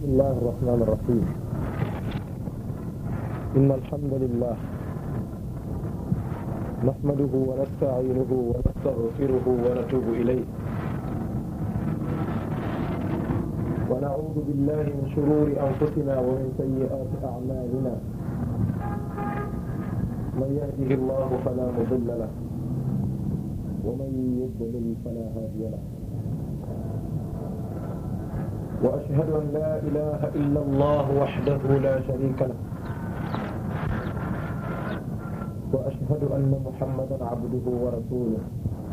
بسم الله الرحمن الرحيم إن الحمد لله نحمده ونستعينه ونستغفره ونتوب إليه ونعوذ بالله من شرور أنفسنا ومن سيئات أعمالنا من يهده الله فلا مضل له ومن يضلل فلا هادي له وأشهد أن لا إله إلا الله وحده لا شريك له وأشهد أن محمدا عبده ورسوله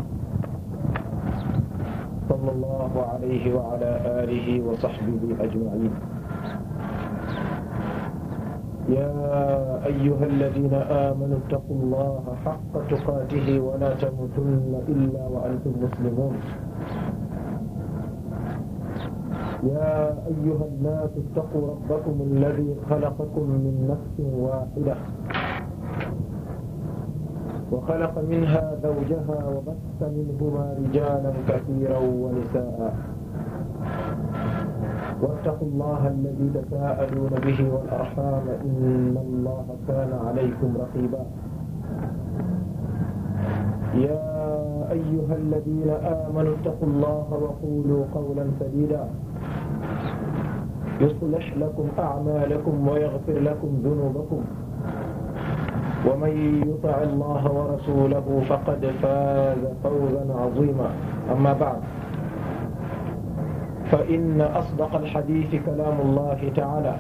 صلى الله عليه وعلى آله وصحبه أجمعين يا أيها الذين آمنوا اتقوا الله حق تقاته ولا تموتن إلا وأنتم مسلمون يا أيها الناس اتقوا ربكم الذي خلقكم من نفس واحدة وخلق منها زوجها وبث منهما رجالا كثيرا ونساء واتقوا الله الذي تساءلون به والأرحام إن الله كان عليكم رقيبا يا أيها الذين آمنوا اتقوا الله وقولوا قولا سديدا يصلح لكم أعمالكم ويغفر لكم ذنوبكم ومن يطع الله ورسوله فقد فاز فوزا عظيما أما بعد فإن أصدق الحديث كلام الله تعالى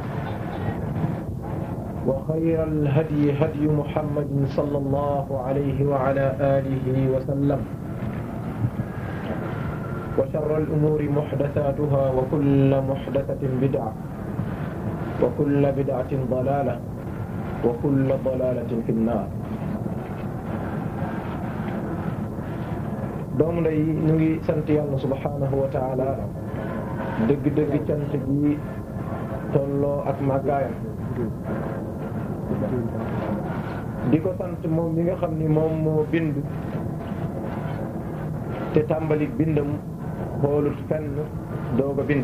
وخير الهدي هدي محمد صلى الله عليه وعلى آله وسلم وشر الأمور محدثاتها وكل محدثة بدعة وكل بدعة ضلالة وكل ضلالة في النار doom day ñu ngi sant yàlla subhanahu wa taala dëgg-dëgg cant gi tolloo ak màggaayam di ko sant moom mi nga xam ni moom moo bind te tàmbali bindam xoolut fenn doog a bind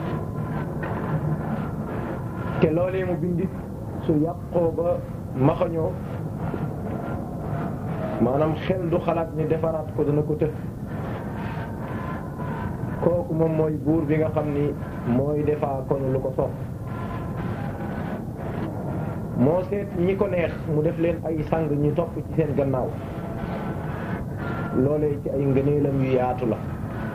te loolee mu bindit su yàqoo ba maxañoo maanaam xel du xalaat ni defaraat ko dana ko të kooku moom mooy buur bi nga xam ni mooy defaa kon lu ko soob moo seet ñi ko neex mu def leen ay sang ñi topp ci seen gannaaw loolee ci ay ngëneelam yu yaatu la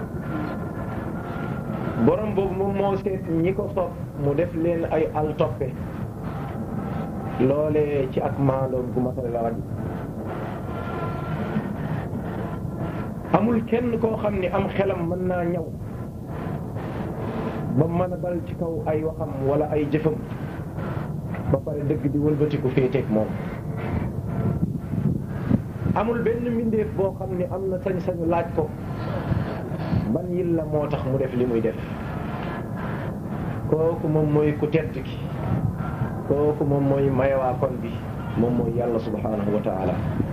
borom boobu moom moo seet ñi ko soob mu def leen ay al toppe loolee ci ak maandoom gu matale la raj amul kenn koo xam ni am xelam mën naa ñëw ba mën a dal ci kaw ay waxam wala ay jëfam ba pare dëgg di wëlbatiku féeteeg moom amul benn mbindeef boo xam ni am na sañ-sañu laaj ko ban yil la moo tax mu def li muy def kooku moom mooy ku tedd ki kooku moom mooy mayewaa kon bi moom mooy yàlla subhanahu wa taala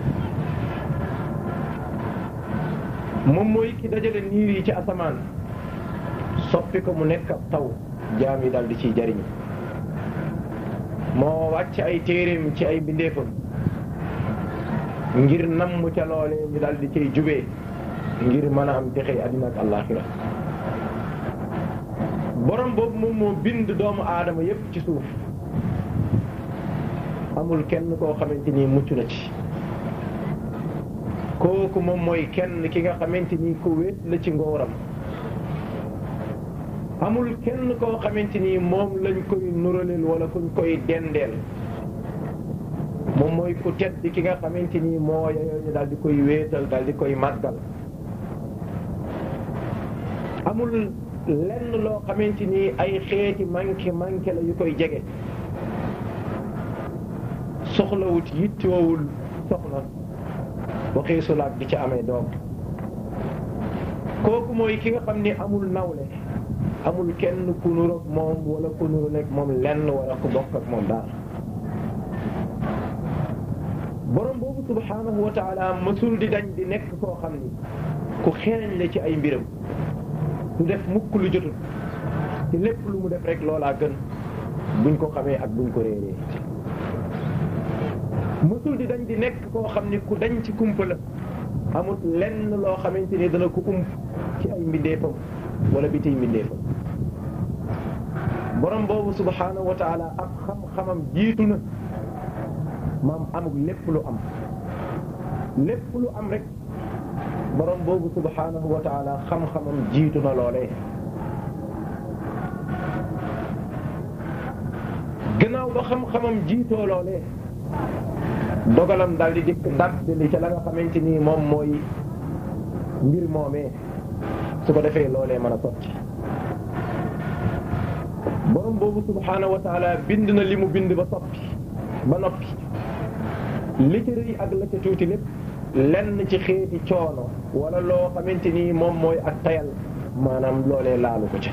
moom mooy ki dajale niir yi ci asamaan soppi ko mu nekk ab taw jaam yi daal di ciy jariñ moo wàcc ay téeréem ci ay bindeefam ngir namm ca loolee ñu daal di ciy jubee ngir mën a am texe àddina ak àllaaxira borom boobu moom moo bind doomu aadama yépp ci suuf amul kenn koo xamante ni mucc na ci kooku moom mooy kenn ki nga xamante ni ku wéet la ci ngóoram amul kenn koo xamante ni moom lañ koy nuraleel wala kuñ koy dendeel moom mooy ku tedd ki nga xamante ni moo yeyoo ñu daal di koy wéetal daal di koy màggal amul lenn loo xamante ni ay xeeti manqué manqué la yu koy jege soxlawut yittiwoowul soxna waxee sulaat di ca amee doom kooku mooy ki nga xam ni amul nawle amul kenn ku nuroog moom wala ku nuru nekk moom lenn wala ku bokk ak moom daal borom boobu subhanahu wa taala mësul di dañ di nekk koo xam ni ku xereñ la ci ay mbiram du def mukk lu jotul te lépp lu mu def rek loolaa gën buñ ko xamee ak buñ ko réeree mësul di dañ di nekk koo xam ni ku dañ ci kumpa la amut lenn loo xamante ni dana ko ump ci ay mbindeefam wala bi tey mbindeefam borom boobu subhanahu wa taala ak xam-xamam jiitu na maam amul lépp lu am lépp lu am rek borom boobu subhanahu wa taala xam-xamam jiitu na loolee gannaaw ba xam-xamam jiitoo loolee dogalam daal di dikk dàq li ca la nga xamante ni moom mooy mbir moomee su ko defee loolee mën a sotti borom boobu subhanahu wa taala bind na li mu bind ba soppi ba noppi li ci rëy ak la ca tuuti lépp lenn ci xeeti coono wala loo xamante ni moom mooy ak tayal maanaam loolee laalu ko ca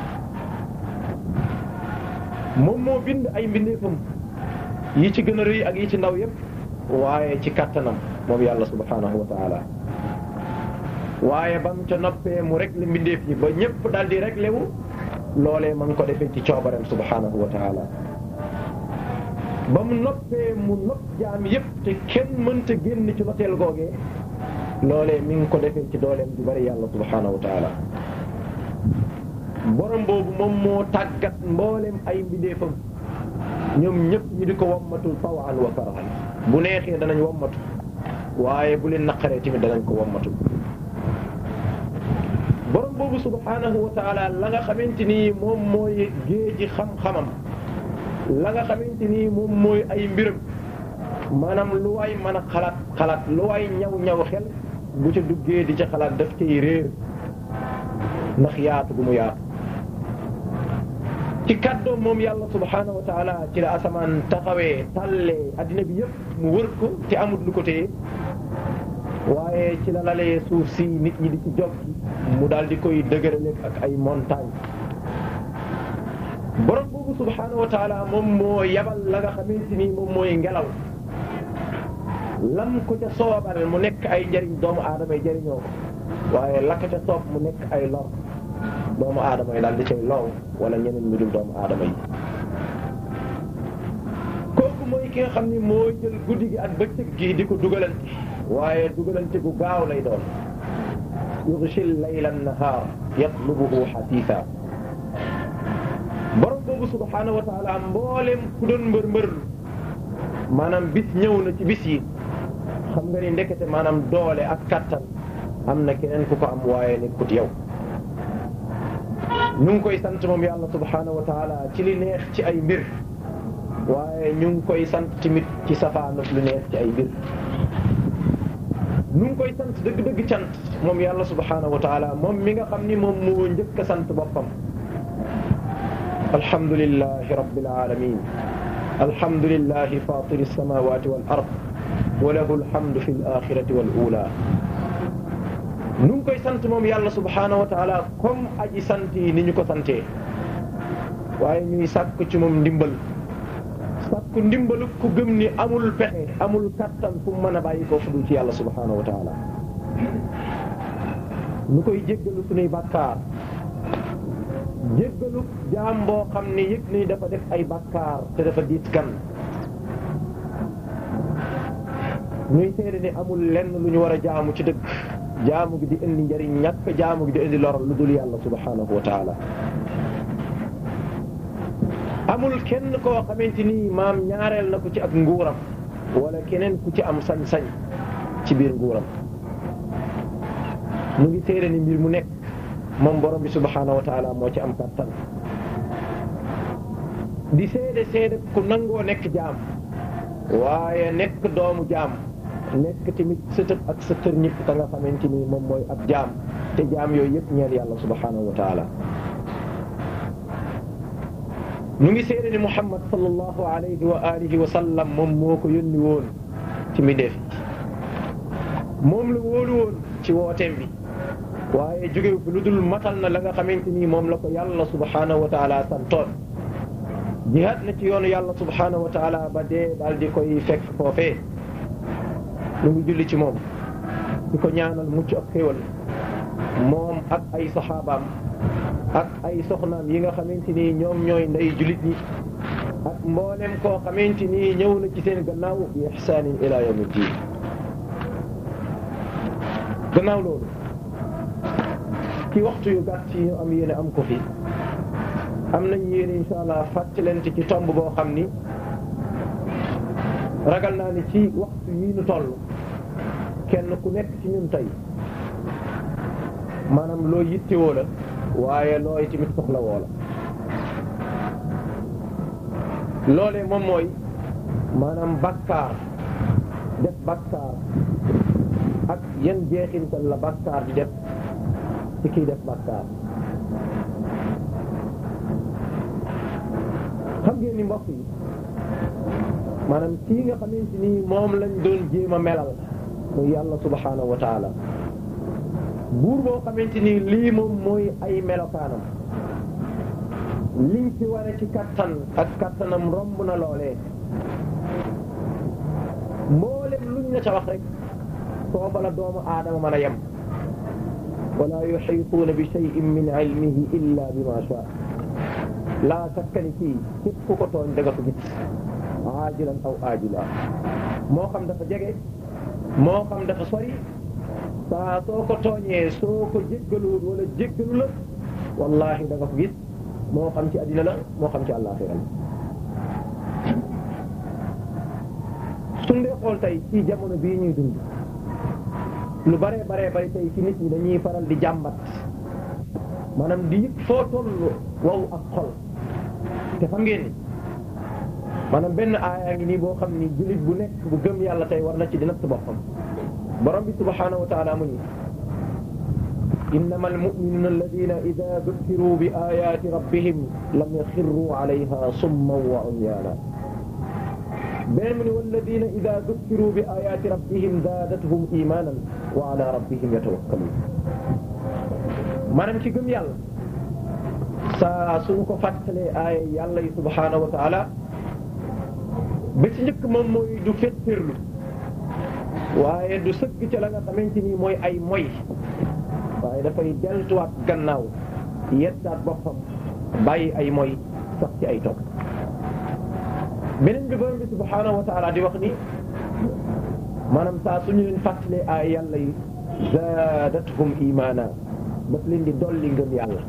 moom moo bind ay mbindeefam yi ci gën a rëy ak yi ci ndaw yépp waaye ci kattanam moom yàlla subhanahu wa taala waaye bam ca noppee mu réglé mbindeef yi ba ñëpp daal di réglé wu loolee ma ngi ko defee ci coobareem subhanahu wa taala ba mu noppee mu nopp jaam yépp te kenn mënta génn ci noteel googee loolee mi ngi ko defee ci dooleem ju bari yàlla subhanahu wa taala borom boobu moom moo tàggat mboolem ay mbindeefam ñoom ñëpp ñu di ko wammatul tawan wa karahan bu neexee danañ wammatu waaye bu leen naqaree tamit danañ ko wammatu borom boobu subhanahu wa taala la nga xamante ni moom mooy géeji xam-xamam la nga xamante ni moom mooy ay mbiram maanaam lu waay mën a xalaat xalaat lu waay ñaw ñaw xel bu ca duggee di ca xalaat daf cay réer ndax yaatu gu mu yaatu ci kàddoom moom yàlla subhanahu wa taala ci la asamaan taxawee tàllee addina bi yëpp mu wër ko te amul lu ko téye waaye ci la lalee suuf si nit ñi di ci jog mu daal di koy dëgërale ak ay montagne borom boobu subhanahu wa taala moom moo yabal la nga xamante ni moom mooy ngelaw lam ko ca soobal mu nekk ay njariñ doomu aadama yi jëriñoo ko waaye la ko ca soob mu nekk ay lor doomu aadama yi daal di cay low wala ñeneen ñu dul doomu aadama yi kooku mooy ki nga xam ni moo jël guddi gi ak bëccëg gi di ko dugalante waaye dugalante gu gaaw lay doon yughshil layla an-nahar yatlubuhu hasisa borom boobu subhanahu wa taala mboolem ku doon mbër mbër maanaam bis ñëw na ci bis yi xam nga ni ndekete maanaam doole ak kattan am na keneen ku ko am waaye nekkut yow ñu ngi koy sant moom yàlla subhanahu wa taala ci li neex ci ay mbir waaye ñu ngi koy sant tamit ci safaanut lu neex ci ay mbir ñu ngi koy sant dëgg-dëgg cant moom yàlla subhanahu wa taala moom mi nga xam ni moom moo njëkk a sant boppam alhamdulillahi rabbil alamin alhamdulillahi fatiri samawati wal ard wa lahu alhamdu fi l axirati wal ula nu ngi koy sant moom yàlla subhanahu wa taala comme aji sant yi ni ñu ko santee waaye ñuy sàkk ci moom ndimbal sàkk ndimbalu ku gëm ni amul pexe amul kattan fu mu mën a bàyyi ko fu dul ci yàlla subhanahu wa taala nu koy jéggalu suñuy bàkkaar jéggalu jaam boo xam ni yëg ni dafa def ay bàkkaar te dafa diis gan ñuy seede ni amul lenn lu ñu war a jaamu ci dëgg jaamu gi di indi njariñ ñàkk jaamu gi di indi lor lu dul yàlla subhanahu wa taala amul kenn koo xamante ni maam ñaareel na ko ci ak nguuram wala keneen ku ci am sañ-sañ ci biir nguuram mu ngi seede ni mbir mu nekk moom borom bi subhanahu wa taala moo ci am kattan di seede seede ku nangoo nekk jaam waaye nekk doomu jaam nekk tamit sëtëb ak sa kër ñëpp ka nga xamante ni moom mooy ab jaam te jaam yooyu yëpp ñeel yàlla subhanahu wa taala ñu ngi seede ni Muhammad sallallahu alayhi wa alihi wa sallam moom moo ko yónni woon ci mbindeef moom la wóolu woon ci wooteem bi waaye jógewu fi lu dul matal na la nga xamante ni moom la ko yàlla subhanahu wa taala santoon jihaad na ci yoonu yàlla subhanahu wa taala ba dee daal di koy fekk foofee ñu ngi julli ci moom di ko ñaanal mucc ak xéwal moom ak ay saxaabaam ak ay soxnaam yi nga xamante ni ñoom ñooy ndey julit ñi ak mboolem koo xamante ni ñëw na ci seen gannaaw bi ihsaanin ila yawmi diin gannaaw loolu ci waxtu yu gàtt yi ñu am yéene am ko fi am nañ yéene insha allah fàttalante ci tomb boo xam ni ragal naa ni ci waxtu yii nu toll kenn ku nekk ci ñun tey maanaam loo yittewoo la waaye looy tamit soxla woo la loolee moom mooy maanaam bakkaar def bakkaar ak yan jeexintal la bakkaar di def ci kiy def bakkaar xam ngeen ni mbokk yi maanaam kii nga xamante ni moom lañ doon jéem a melal muy yàlla subhanahu wa taala buur boo xamante ni lii moom mooy ay melokaanam liñ ci wane ci kattan ak kattanam romb na loolee mboolem luñ la ca wax rek sooba la doomu aadama mën a yem wala yuxiituuna bi cheyin min ilmihi illa bima shaa laa sakka ni kii képp ku ko tooñ da nga ko gis aajilan aw aajila moo xam dafa jege moo xam dafa sori saa soo ko tooñee soo ko jéggaluwul wala jéggalu la wallahi da nga ko gis moo xam ci addina la moo xam ci àllaaxira la suñ dee xool tey ci jamono bii ñuy dund lu baree baree bari tey ci nit ñi dañuy faral di jàmbat maanaam di yëg foo toll wow ak xol te xam ngeen ni maanaam benn aayaa ngi nii boo xam ni jullit bu nekk bu gëm yàlla tey war na ci di natt boppam borom bi subhanahu wa taala mu ni innama almuminuna alladina ida dukiruu bi ayaati rabbihim lam yaxirruu alayha summan wa umyaana beneen mu ni walladina ida dukiruu bi ayaati rabbihim zaadathum imanan wa ala rabbihim yatawakkaluun maanaam ci gëm yàlla saa suñu ko fàttalee aaya yàlla yi subhanahu wa taala ba ci njëkk moom mooy du fettirlu waaye du sëgg ca la nga xamante ni mooy ay moy waaye dafay deltuwaat gannaaw yettaat boppam bàyyi ay moy sax ci ay topp beneen bi borom bi subhanahu wa taala di wax ni maanaam saa suñu leen fàttalee ay yàlla yi zaadathum imaana daf leen di dolli ngëm yàlla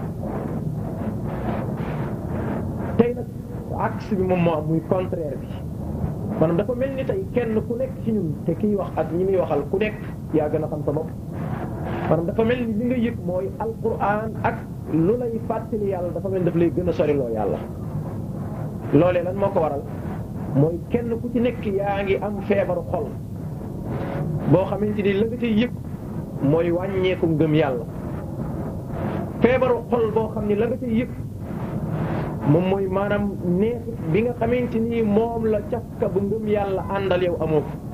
tey nag axe bi moom moo am muy contraire bi maanaam dafa mel ni tey kenn ku nekk ci ñun te kiy wax ak ñi muy waxal ku nekk yaa gën a xam sa bopp maanaam dafa mel ni li nga yëg mooy alquran ak lu lay fàttali yàlla dafa mel ni daf lay gën a soriloo yàlla loolee lan moo ko waral mooy kenn ku ci nekk yaa ngi am feebaru xol boo xamante ni la nga cay yëg mooy wàññeeku ngëm yàlla feebaru xol boo xam ni la nga cay yëg moom mooy maanaam neex bi nga xamante ni moom la cafka bu ngëm yàlla àndal yow amoo ko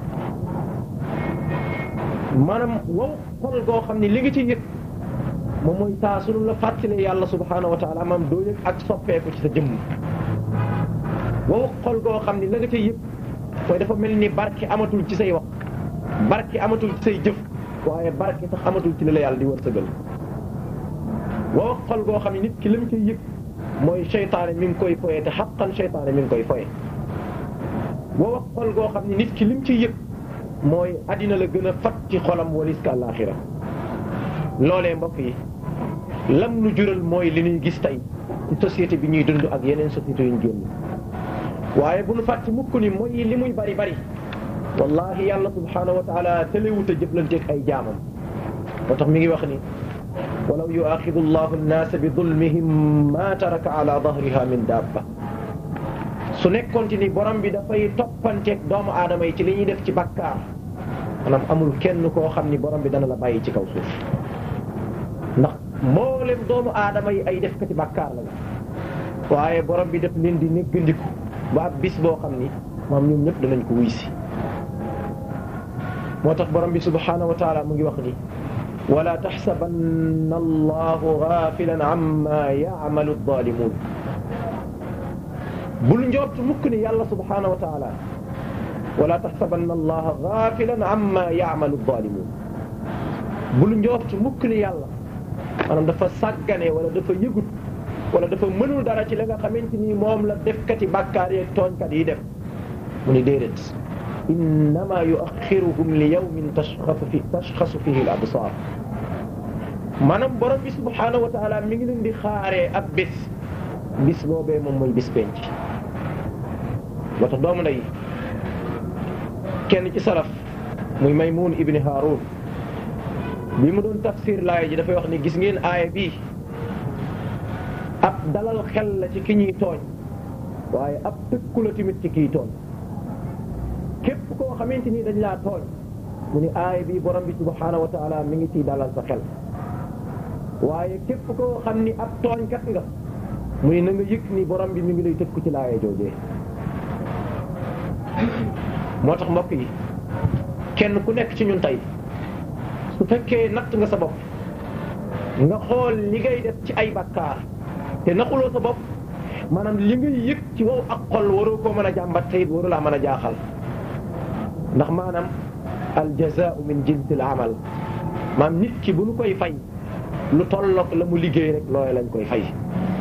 maanaam wow xol goo xam ni li nga ci yëg moom mooy saa sunu la fàttalee yàlla subhaanahu wa taala maam doo yëg ak soppeeku ci sa jëmm wow xol goo xam ni la nga ca yëg mooy dafa mel ni barke amatul ci say wax barke amatul ci say jëf waaye barke sax amatul ci li la yàlla di wërsëgal wow xol goo xam ni nit ki lam ca yëg mooy seytaane mi ngi koy foye te xaqan seytaane mi ngi koy foye wow xol goo xam ni nit ki lim ci yëg mooy addina la gën a fat ci xolam walis ka àllaaxira loolee mbokk yi lam nu jural mooy li ñuy gis tey ci société bi ñuy dund ak yeneen société yu ñu génn waaye bu nu fàtte mukk ni mooy li muy bari bari wallahi yàlla subhanahu wa taala tëlewut a jëflanteeg ay jaamam moo tax mi ngi wax ni walaw yuaxidu allahu annaasa bi dulmihim ma taraka ala dahriha min dabba su nekkoonte ni borom bi dafay toppanteeg doomu aadama yi ci li ñuy def ci bakkaar maanaam amul kenn koo xam ni borom bi dana la bàyyi ci kaw suuf ndax mboolem doomu aadama yi ay def ko ci bakkaar la waaye borom bi def leen di néggandiku ba ab bis boo xam ni maam ñoom ñëpp danañ ko wuy si moo tax borom bi subhanahu wa taala mu ngi wax ni wala taxsabanna allahu gafilan amma yacmalu alzalimun bul njort mukk ni yàlla subhanahu wa taala wala taxsabanna allaha gafilan amma yacmalu alzalimun bul njort mukk ni yàlla maanaam dafa sàggane wala dafa yëgut wala dafa mënul dara ci la nga xamante ni moom la defkati bàkkaar yeeg tooñkat yi def mu ni déedéet innama yuaxiruhum li yawmin tashxasu fi tashxasu fihi al absar maanaam borom bi subhanahu wa taala mi ngi leen di xaaree ab bés bis boobee moom mooy bis penc moo tax doomu ndey kenn ci salaf muy maymun ibni haarun bi mu doon tafsir laaya ji dafay wax ni gis ngeen aaya bii ab dalal xel la ci ki ñuy tooñ waaye ab tëkku la tamit ci kiy tooñ képp koo xamante ni dañ laa tooñ mu ni aaya bii borom bi subhanahu wa taala mi ngi ciy dalal sa xel waaye képp koo xam ni ab tooñkat nga mu ni na nga yëg ni borom bi mi ngi lay tëkku ci laaya joojee moo tax mbokk yi kenn ku nekk ci ñun tey su fekkee natt nga sa bopp nga xool li ngay def ci ay bakkaar te naxuloo sa bopp maanaam li ngay yëg ci wow ak xol waroo koo mën a jàmbat te it waru laa mën a jaaxal ndax maanaam al jazaau min jinsil amal maanaam nit ki bu nu koy fay lu tollook la mu liggéey rek looy lañ koy fay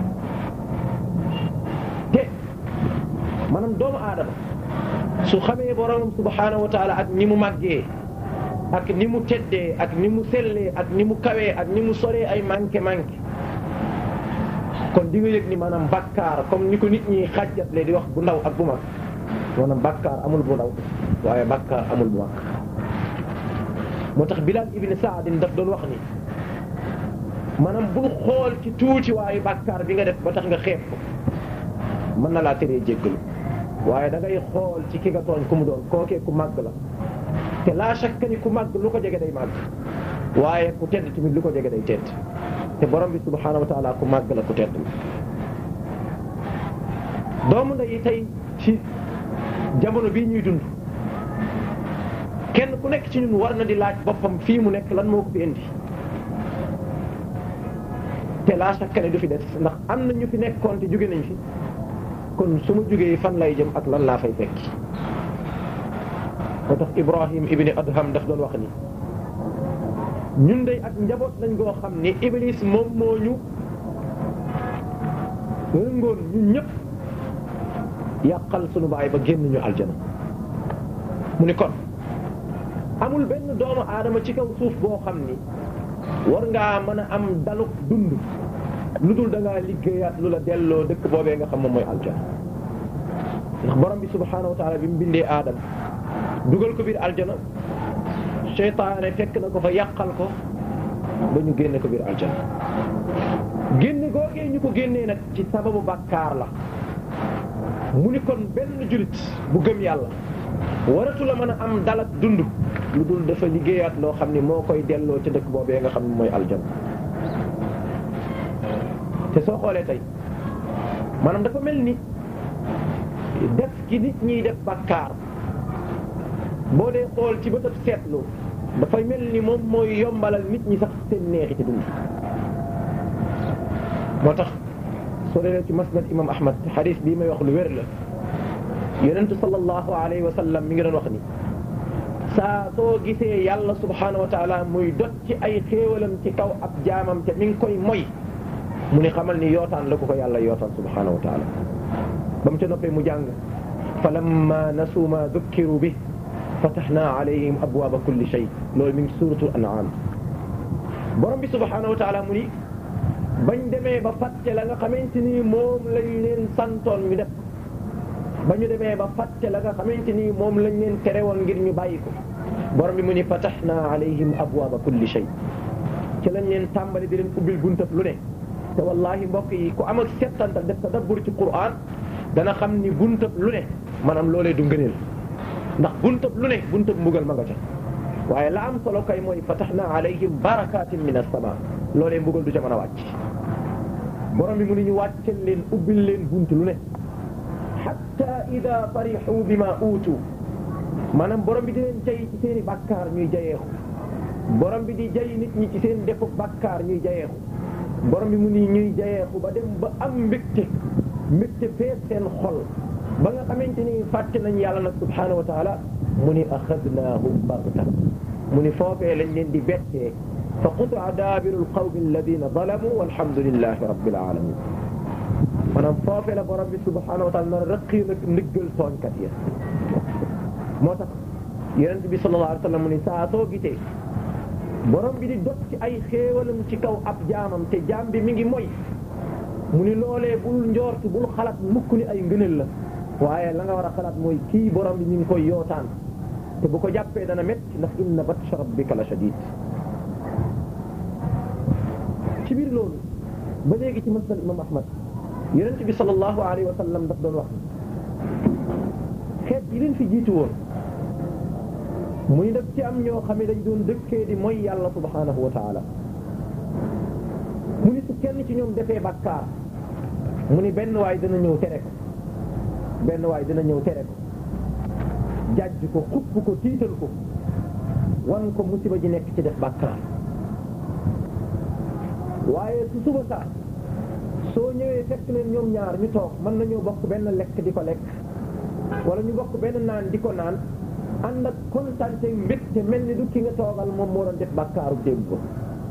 te maanaam doomu aadama su xamee borom subhanahu wa taala ak ni mu màggee ak ni mu teddee ak ni mu sellee ak ni mu kawee ak ni mu soree ay manqué manqué kon di nga yëg ni maanaam bakkaar comme ni ko nit ñi xàjjatle di wax bu ndaw ak bu mag maanaam bakkaar amul bu ndaw waaye bakkaar amul bu mag moo tax Bilal ibn Saadin daf doon wax ni maanaam bul xool ci tuuti waaye bakkaar bi nga def ba tax nga xeeb ko mën na laa teree jéggalu waaye da ngay xool ci ki nga tooñ ku mu doon kookee ku màgg la te laa shakka ni ku màgg lu ko jege day màgg waaye ku tedd tamit lu ko jege day tedd te borom bi subhaanahu wa taala ku màgg la ku tedd la doomu nday tey ci jamono bii ñuy dund kenn ku nekk ci ñun war na di laaj boppam fii mu nekk lan moo ko fi indi te laa shakka ne du fi des ndax am na ñu fi nekkoon te jóge nañ fi kon su ma jógee fan lay jëm ak lan laa fay fekki moo tax Ibrahim ibni Adham daf doon wax ni ñun day ak njaboot lañ goo xam ni Iblis moom moo ñu rëngoon ñun ñëpp yàqal sunu baay ba génn ñu aljana mu ni kon amul benn doomu aadama ci kaw suuf boo xam ni war ngaa mën a am daluk dund lu dul da ngaa liggéeyaat lu la delloo dëkk boobee nga xam moom mooy aljana ndax borom bi subhaanahu wa taala bi mu bindee aadama dugal ko biir aljana seytaane fekk na ko fa yàqal ko ba ñu génne ko biir aljana génne googee ñu ko génnee nag ci sababu bàkkaar la mu ni kon benn julit bu gëm yàlla waratu la mën a am dalak dund lu dul dafa liggéeyaat loo xam ni moo koy delloo ci dëkk boobee nga xam ne mooy aljana te soo xoolee tey maanaam dafa mel ni def gi nit ñiy def bàkkaar boo dee xool ci bëtëb seetlu dafay mel ni moom mooy yombalal nit ñi sax seen neexi ci dund moo tax soo dee ci masnad imam ahmad xadis bii may wax lu wér la yonentu sallallahu alayhi wa sallam mi ngi doon wax ni saa soo gisee yàlla subhanahu wa taala muy dot ci ay xéewalam ci kaw ab jaamam te mi ngi koy moy mu ni xamal ni yootaan la ko ko yàlla yootaan subhanahu wa taala ba mu ca noppee mu jàng fa lamma nasu ma dukkiru bi fatahnaa alayhim abwaaba kulli shay loolu mi ngi suuratul an'aam borom bi subhaanahu wa taala mu ni bañ demee ba fàtte la nga xamante ni moom lañ leen santoon ñu def ba ñu demee ba fàtte la nga xamante ni moom lañ leen tere woon ngir ñu bàyyi ko borom bi mu ni fatahnaa alayhim abwaaba kulli shay ci lañ leen tàmbali di leen ubbil buntab lu ne te wallahi mbokk yi ku am ak settantal def tadabbur ci Qur'an dana xam ni buntab lu ne maanaam loolee du ngëneel ndax buntab lu ne buntab mbugal ma nga ca waaye la am solo kay mooy fatahna alayhim barakatin min as-sama loolee mbugal du ca mën a wàcc borom bi mu ni ñu wàccel leen ubbil leen bunt lu ne hatta ida farihu bima uutu maanaam borom bi di leen jay ci seen i bàkkaar ñuy jayeexu borom bi di jay nit ñi ci seen defu bàkkaar ñuy jayeexu borom bi mu ni ñuy jayeexu ba dem ba am mbégte mbégte fees seen xol ba nga xamante ni fàtte nañ yàlla nag subhaanahu wa taala mu ni axadnaahum bagta mu ni foofee lañ leen di bettee fa qutia daabiru lqawmi alladina zalamu walhamdulillahi rabbil alamin maanaam foofee la borom bi subhanahu wa taala nar rëqii nag ndiggal tooñkat ya moo tax yonent bi sallallahu alayhi wa sallam mu ni saa soo gisee borom bi di dot ci ay xéewalam ci kaw ab jaamam te jaam bi mi ngi moy mu ni loolee bul njoort bul xalaat mukk ni ay ngëneel la waaye la nga war a xalaat mooy kii borom bi ñu ngi koy yootaan te bu ko jàppee dana métti ndax inna batsha rabbika la shadid ci biir loolu ba léegi ci masnad imam ahmad yonent bi sallallahu alayhi wa sallam daf doon wax xeet yi leen fi jiitu woon muy def ci am ñoo xam ne dañ doon dëkkee di mooy yàlla subhanahu wa taala mu ni su kenn ci ñoom defee bakkaar mu ni benn waay dana ñëw tere ko benn waay dina ñëw tere ko jàjj ko xupp ko tiital ko wan ko musiba ji nekk ci def bàkkaar waaye su suba saa soo ñëwee fekk leen ñoom ñaar ñu toog mën nañoo bokk benn lekk di ko lekk wala ñu bokk benn naan di ko naan ànd ak kontaan te mbégte mel ni du ki nga toogal moom moo doon def bàkkaaru démb ko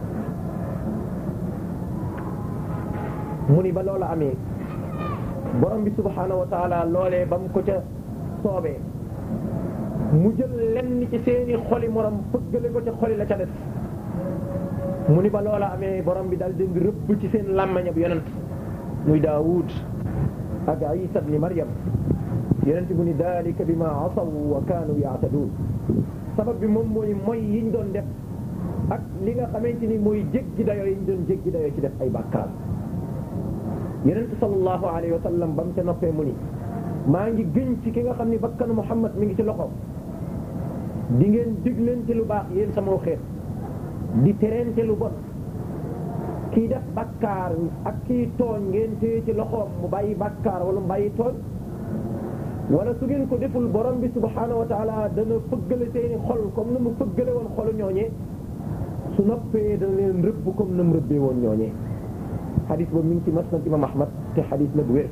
mu ni ba loola amee borom bi subhaanahu wa taala loolee ba mu ko ca soobee mu jël lenn ci seeni xoli morom fëggale ko ca xoli la ca def mu ni ba loola amee borom bi daal di rëbb ci seen làmmañ ab yonent muy Daawud ak Isa ibn Maryam yonent bu ni dalika bima asaw wa kaanu yaataduun sabab bi moom mooy mooy yiñ doon def ak li nga xamante ni mooy jéggi dayoo yiñ doon jéggi dayoo ci def ay bàkkaar yonent sallallahu alayhi wa sallam ba mu ca noppee mu ni maa ngi gën ci ki nga xam ni bakkanu Muhammad mi ngi ci loxo di ngeen diglante lu baax yéen sama xeet di terente lu bon kii def bakkaar ak kii tooñ ngeen téye ci loxoom mu bàyyi bakkaar wala mu bàyyi tooñ wala su ngeen ko deful borom bi subhaanahu wa taala dana fëggale seeni xol comme na mu fëggale woon xolu ñooñee su noppee dana leen rëbb comme na mu rëbbee woon ñooñee xadis boobu mi ngi ci masnad imam ahmad te xadis la bu wér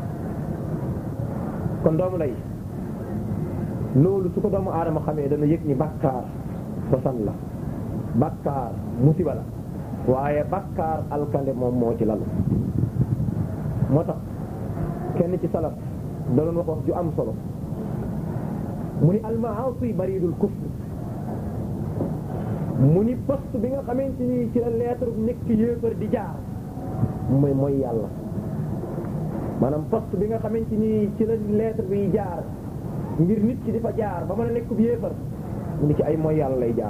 kon doomu lay loolu su ko doomu aadama xamee dana yëg ni bakkaar sosan la bakkaar musiba la waaye bakkaar alkande moom moo ci lal moo tax kenn ci salaf da doon wax wax ju am solo mu ni almaasi baridul kufr mu ni poste bi nga xamante ni ci la lettre nekk yéefar di jaar mooy mooy yàlla maanaam poste bi nga xamante ni ci la lettre bi jaar ngir nit ki di fa jaar ba mën a nekk bu yéefar mu ni ci ay mooy yàlla lay jaar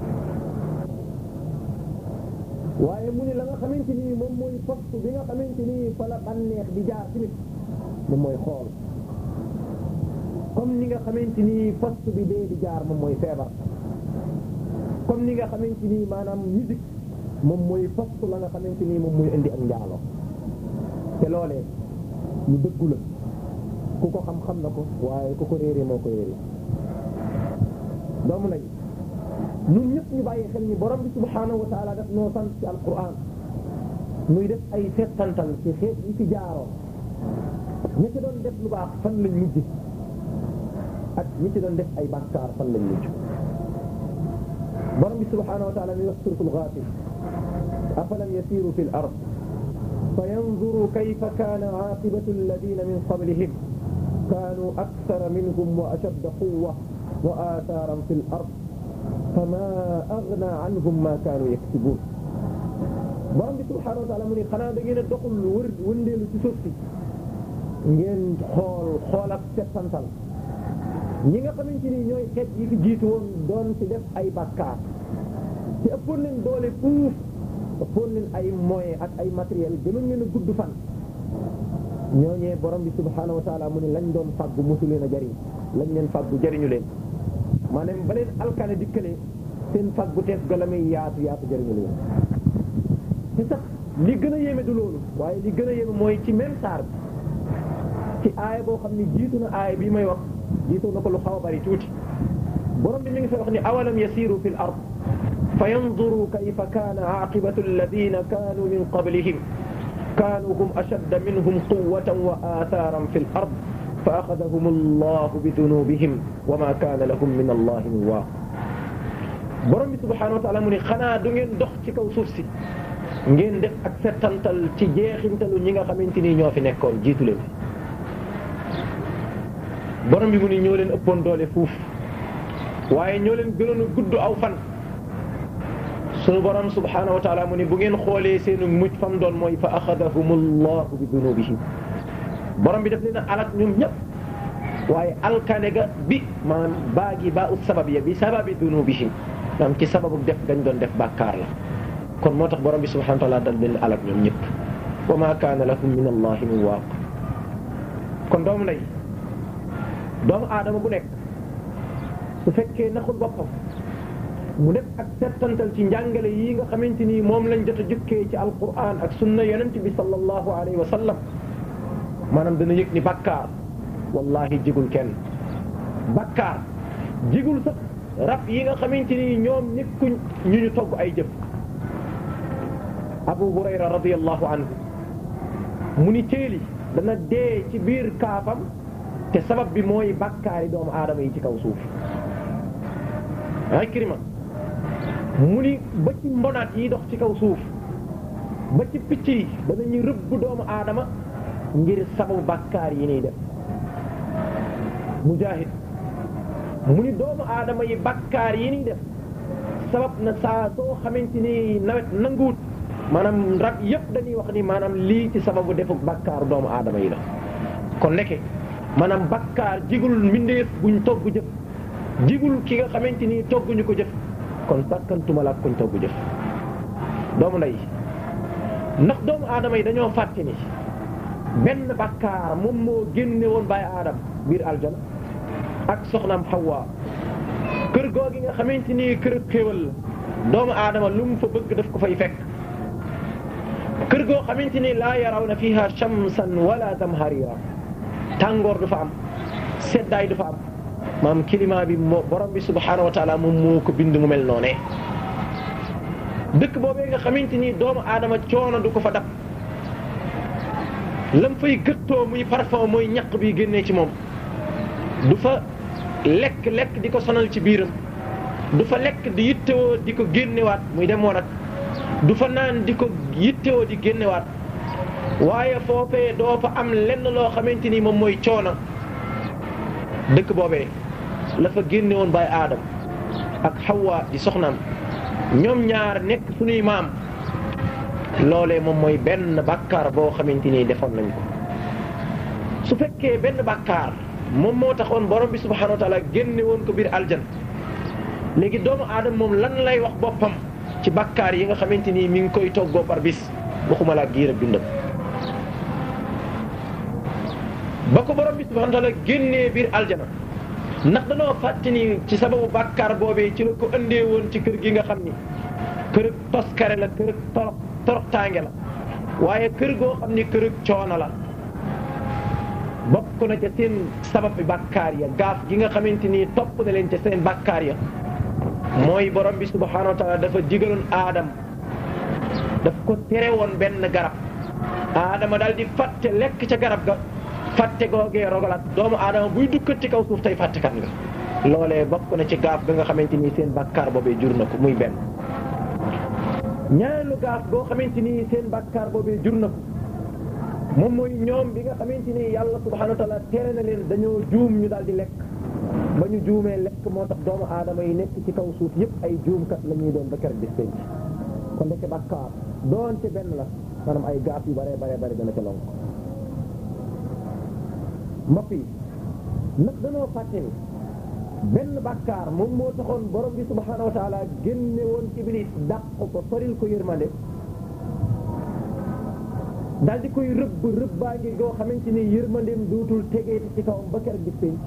waaye mu ni la nga xamante ni moom mooy poste bi nga xamante ni fa la bànneex di jaar ci nit moom mooy xool comme ni nga xamante ni poste bi dee di jaar moom mooy feebar comme ni nga xamante ni maanaam musique moom mooy poste la nga xamante ni moom mooy indi ak njaalo te loolee lu dëggu la ku ko xam-xam na ko waaye ku ko réeree moo ko réeree doomu lañ ñun ñëpp ñu bàyyi xel ni borom bi subhaanahu wa taala daf noo sant ci alquran muy def ay settantal ci xeet yi fi jaaroo ñi ci doon def lu baax fan lañ mujj ak ñi ci doon def ay bàkkaar fan lañ mujj borom bi subhaanahu wa taala mi wax suratul Ghafir afalam yasiru fi l ard fa yanzuru kayfa kaana aaqibatu alladina min qablihim kaanu akthara minhum wa ashadda quwwa wa athaaran fi l ard fama agna anhum ma kaanu yaksibuun borom bi subhaanahu wa taala mu ni xanaa da ngeen a doxul wër wëndeelu ci suuf si ngeen xool xool ak settantal ñi nga xamante ni ñooy xeet yi fi jiitu woon doon ci def ay bàkkaar te ëppoon leen doole fuuf ëppoon leen ay moyens ak ay matériel gënoon leen a gudd fan ñooñee borom bi subhaanahu wa taala mu ne lañ doon fàggu mosu leen a jariñ lañ leen fàggu jariñu leen maanaam ba leen alkane dikkale seen fàggu teef ga la muy yaatu yaatu jariñu leen te sax li gën a yéeme du loolu waaye li gën a yéeme mooy ci même saar bi ci aaya boo xam ne jiitu na aaya bii may wax jiitu na ko lu xaw a bari tuuti borom bi mi ngi fay wax ni awalam yasiru fi l ard fa yanzuru kayfa kaana aaqibatu alladina kaanu min qablihim kaanu hum ashadda minhum quwwatan wa athaaran fi l ard fa axadahum allahu bi dunubihim wa ma kaana lahum min allahi min waaq borom bi subhanahu wa taala mu ni xanaa du ngeen dox ci kaw suuf si ngeen def ak settantal ci jeexintalu ñi nga xamante ni ñoo fi nekkoon jiitu leen borom bi mu ni ñoo leen ëppoon doole fuuf waaye ñoo leen gënoon a gudd aw fan sunu borom subhanahu wa taala mu ni bu ngeen xoolee seenu mujj fam doon mooy fa axadahumullahu bi dunubihim borom bi daf leen a alak ñoom ñëpp waaye alkane ga bi maanaam baagi ba ut sabab ya bi sababi dunubihim maanaam ci sababu def gañ doon def bàkkaar la kon moo tax borom bi subhanahu wa taala dal leen alak ñoom ñëpp wa ma kaana lahum min allahi min waaq kon doomu ndey doomu aadama bu nekk su fekkee naxul boppam mu def ak settantal ci njàngale yi nga xamante ni moom lañ jot a jukkee ci alquran ak sunna yonent bi sallallahu alayhi wa sallam maanaam dana yëg ni bakkaar wallahi jigul kenn bakkaar jigul sax rab yi nga xamante ni ñoom nekkuñ ñu ñu togg ay jëf abu hurayra radiyallahu anhu mu ni téeli dana dee ci biir kaafam te sabab bi mooy bakkaari doomu aadama yi ci kaw suuf Ikrima mu ni ba ci mbonaat yi dox ci kaw suuf ba ci picc yi danañu rëbb doomu aadama ngir sababu bakkaar yi niy def mujahid mu ni doomu aadama yi bakkaar yi niy def sabab na saa soo xamante ni nawet nanguwut maanaam rab yëpp dañuy wax ni maanaam lii ci sababu defu bakkaaru doomu aadama yi la kon nekke maanaam bakkaar jigul mbindeef buñ togg jëf jigul ki nga xamante ni togguñu ko jëf kon sakkantuma la ak kuñ togg jëf doomu ndey ndax doomu aadama yi dañoo fàtte ni benn bakkaar moom moo génne woon bàyyi aadam biir aljana ak soxnaam Hawa kër googi nga xamante ni kër xéwal la doomu aadama lu mu fa bëgg daf ko fay fekk kër goo xamante ni laa yaraw na fiha shamsan wala zamharira tàngoor du fa am seddaay du fa am maam climat bi moo borom bi subhaanahu wa taala moom moo ko bind mu mel noonee dëkk boobee nga xamante ni doomu aadama coono du ko fa dab lam fay gëttoo muy parfum mooy ñaq bi génnee ci moom du fa lekk lekk di ko sonal ci biiram du fa lekk di yittewoo di ko génnewaat muy dem woon ak du fa naan di ko yittewoo di génnewaat waaye foofee doo fa am lenn loo xamante ni moom mooy coono dëkk boobee la fa génne woon baay aadam ak Hawa di soxnaam ñoom ñaar nekk suñuy maam loolee moom mooy benn bàkkaar boo xamante ni defoon nañ ko su fekkee benn bàkkaar moom moo taxoon borom bi subhanahu wa taala génne woon ko biir aljan léegi doomu aadama moom lan lay wax boppam ci bàkkaar yi nga xamante ni mi ngi koy toggoo par bis waxuma laa giir ak dundam ba ko borom bi subhanahu wa taala génnee biir aljana ndax danoo fàtte ni ci sababu bàkkaar boobee ci la ko andee woon ci kër gi nga xam ni kër toskare la kër torox torox tànge la waaye kër goo xam ni kër coono la bokk na ca seen sabab bi bàkkaar ya gaaf gi nga xamante ni topp na leen ca seen bàkkaar ya mooy borom bi subhanahu wa taala dafa digaloon aadam daf ko tere woon benn garab aadama daal di fàtte lekk ca garab ga fàtte googee rogalat doomu aadama buy dukkat ci kaw suuf tey fàttekat nga loolee bokk na ci gaaf ga nga xamante ni seen bàkkaar boobee jur na ko muy benn ñaareelu gaaf goo xamante ni seen bàkkaar boobee jur na ko moom mooy ñoom bi nga xamante ni yàlla subhanahu wa taala tere na leen dañoo juum ñu daal di lekk ba ñu juumee lekk moo tax doomu aadama yi nekk ci kaw suuf yëpp ay juumkat la ñuy doon ba keroog bis penc kon ndeke bàkkaar doonte benn la maanaam ay gaaf yu bare bare bare dana ca lonk mbokk yi nag danoo fàtte ni benn bàkkaar moom moo taxoon borom bi subhanahu wa taala génne woon iblis dàq ko soril ko yërmande daal di koy rëbb rëbbaa ngi goo xamante ni yërmandeem duutul tegeeti ci kawam ba keroog gis pénc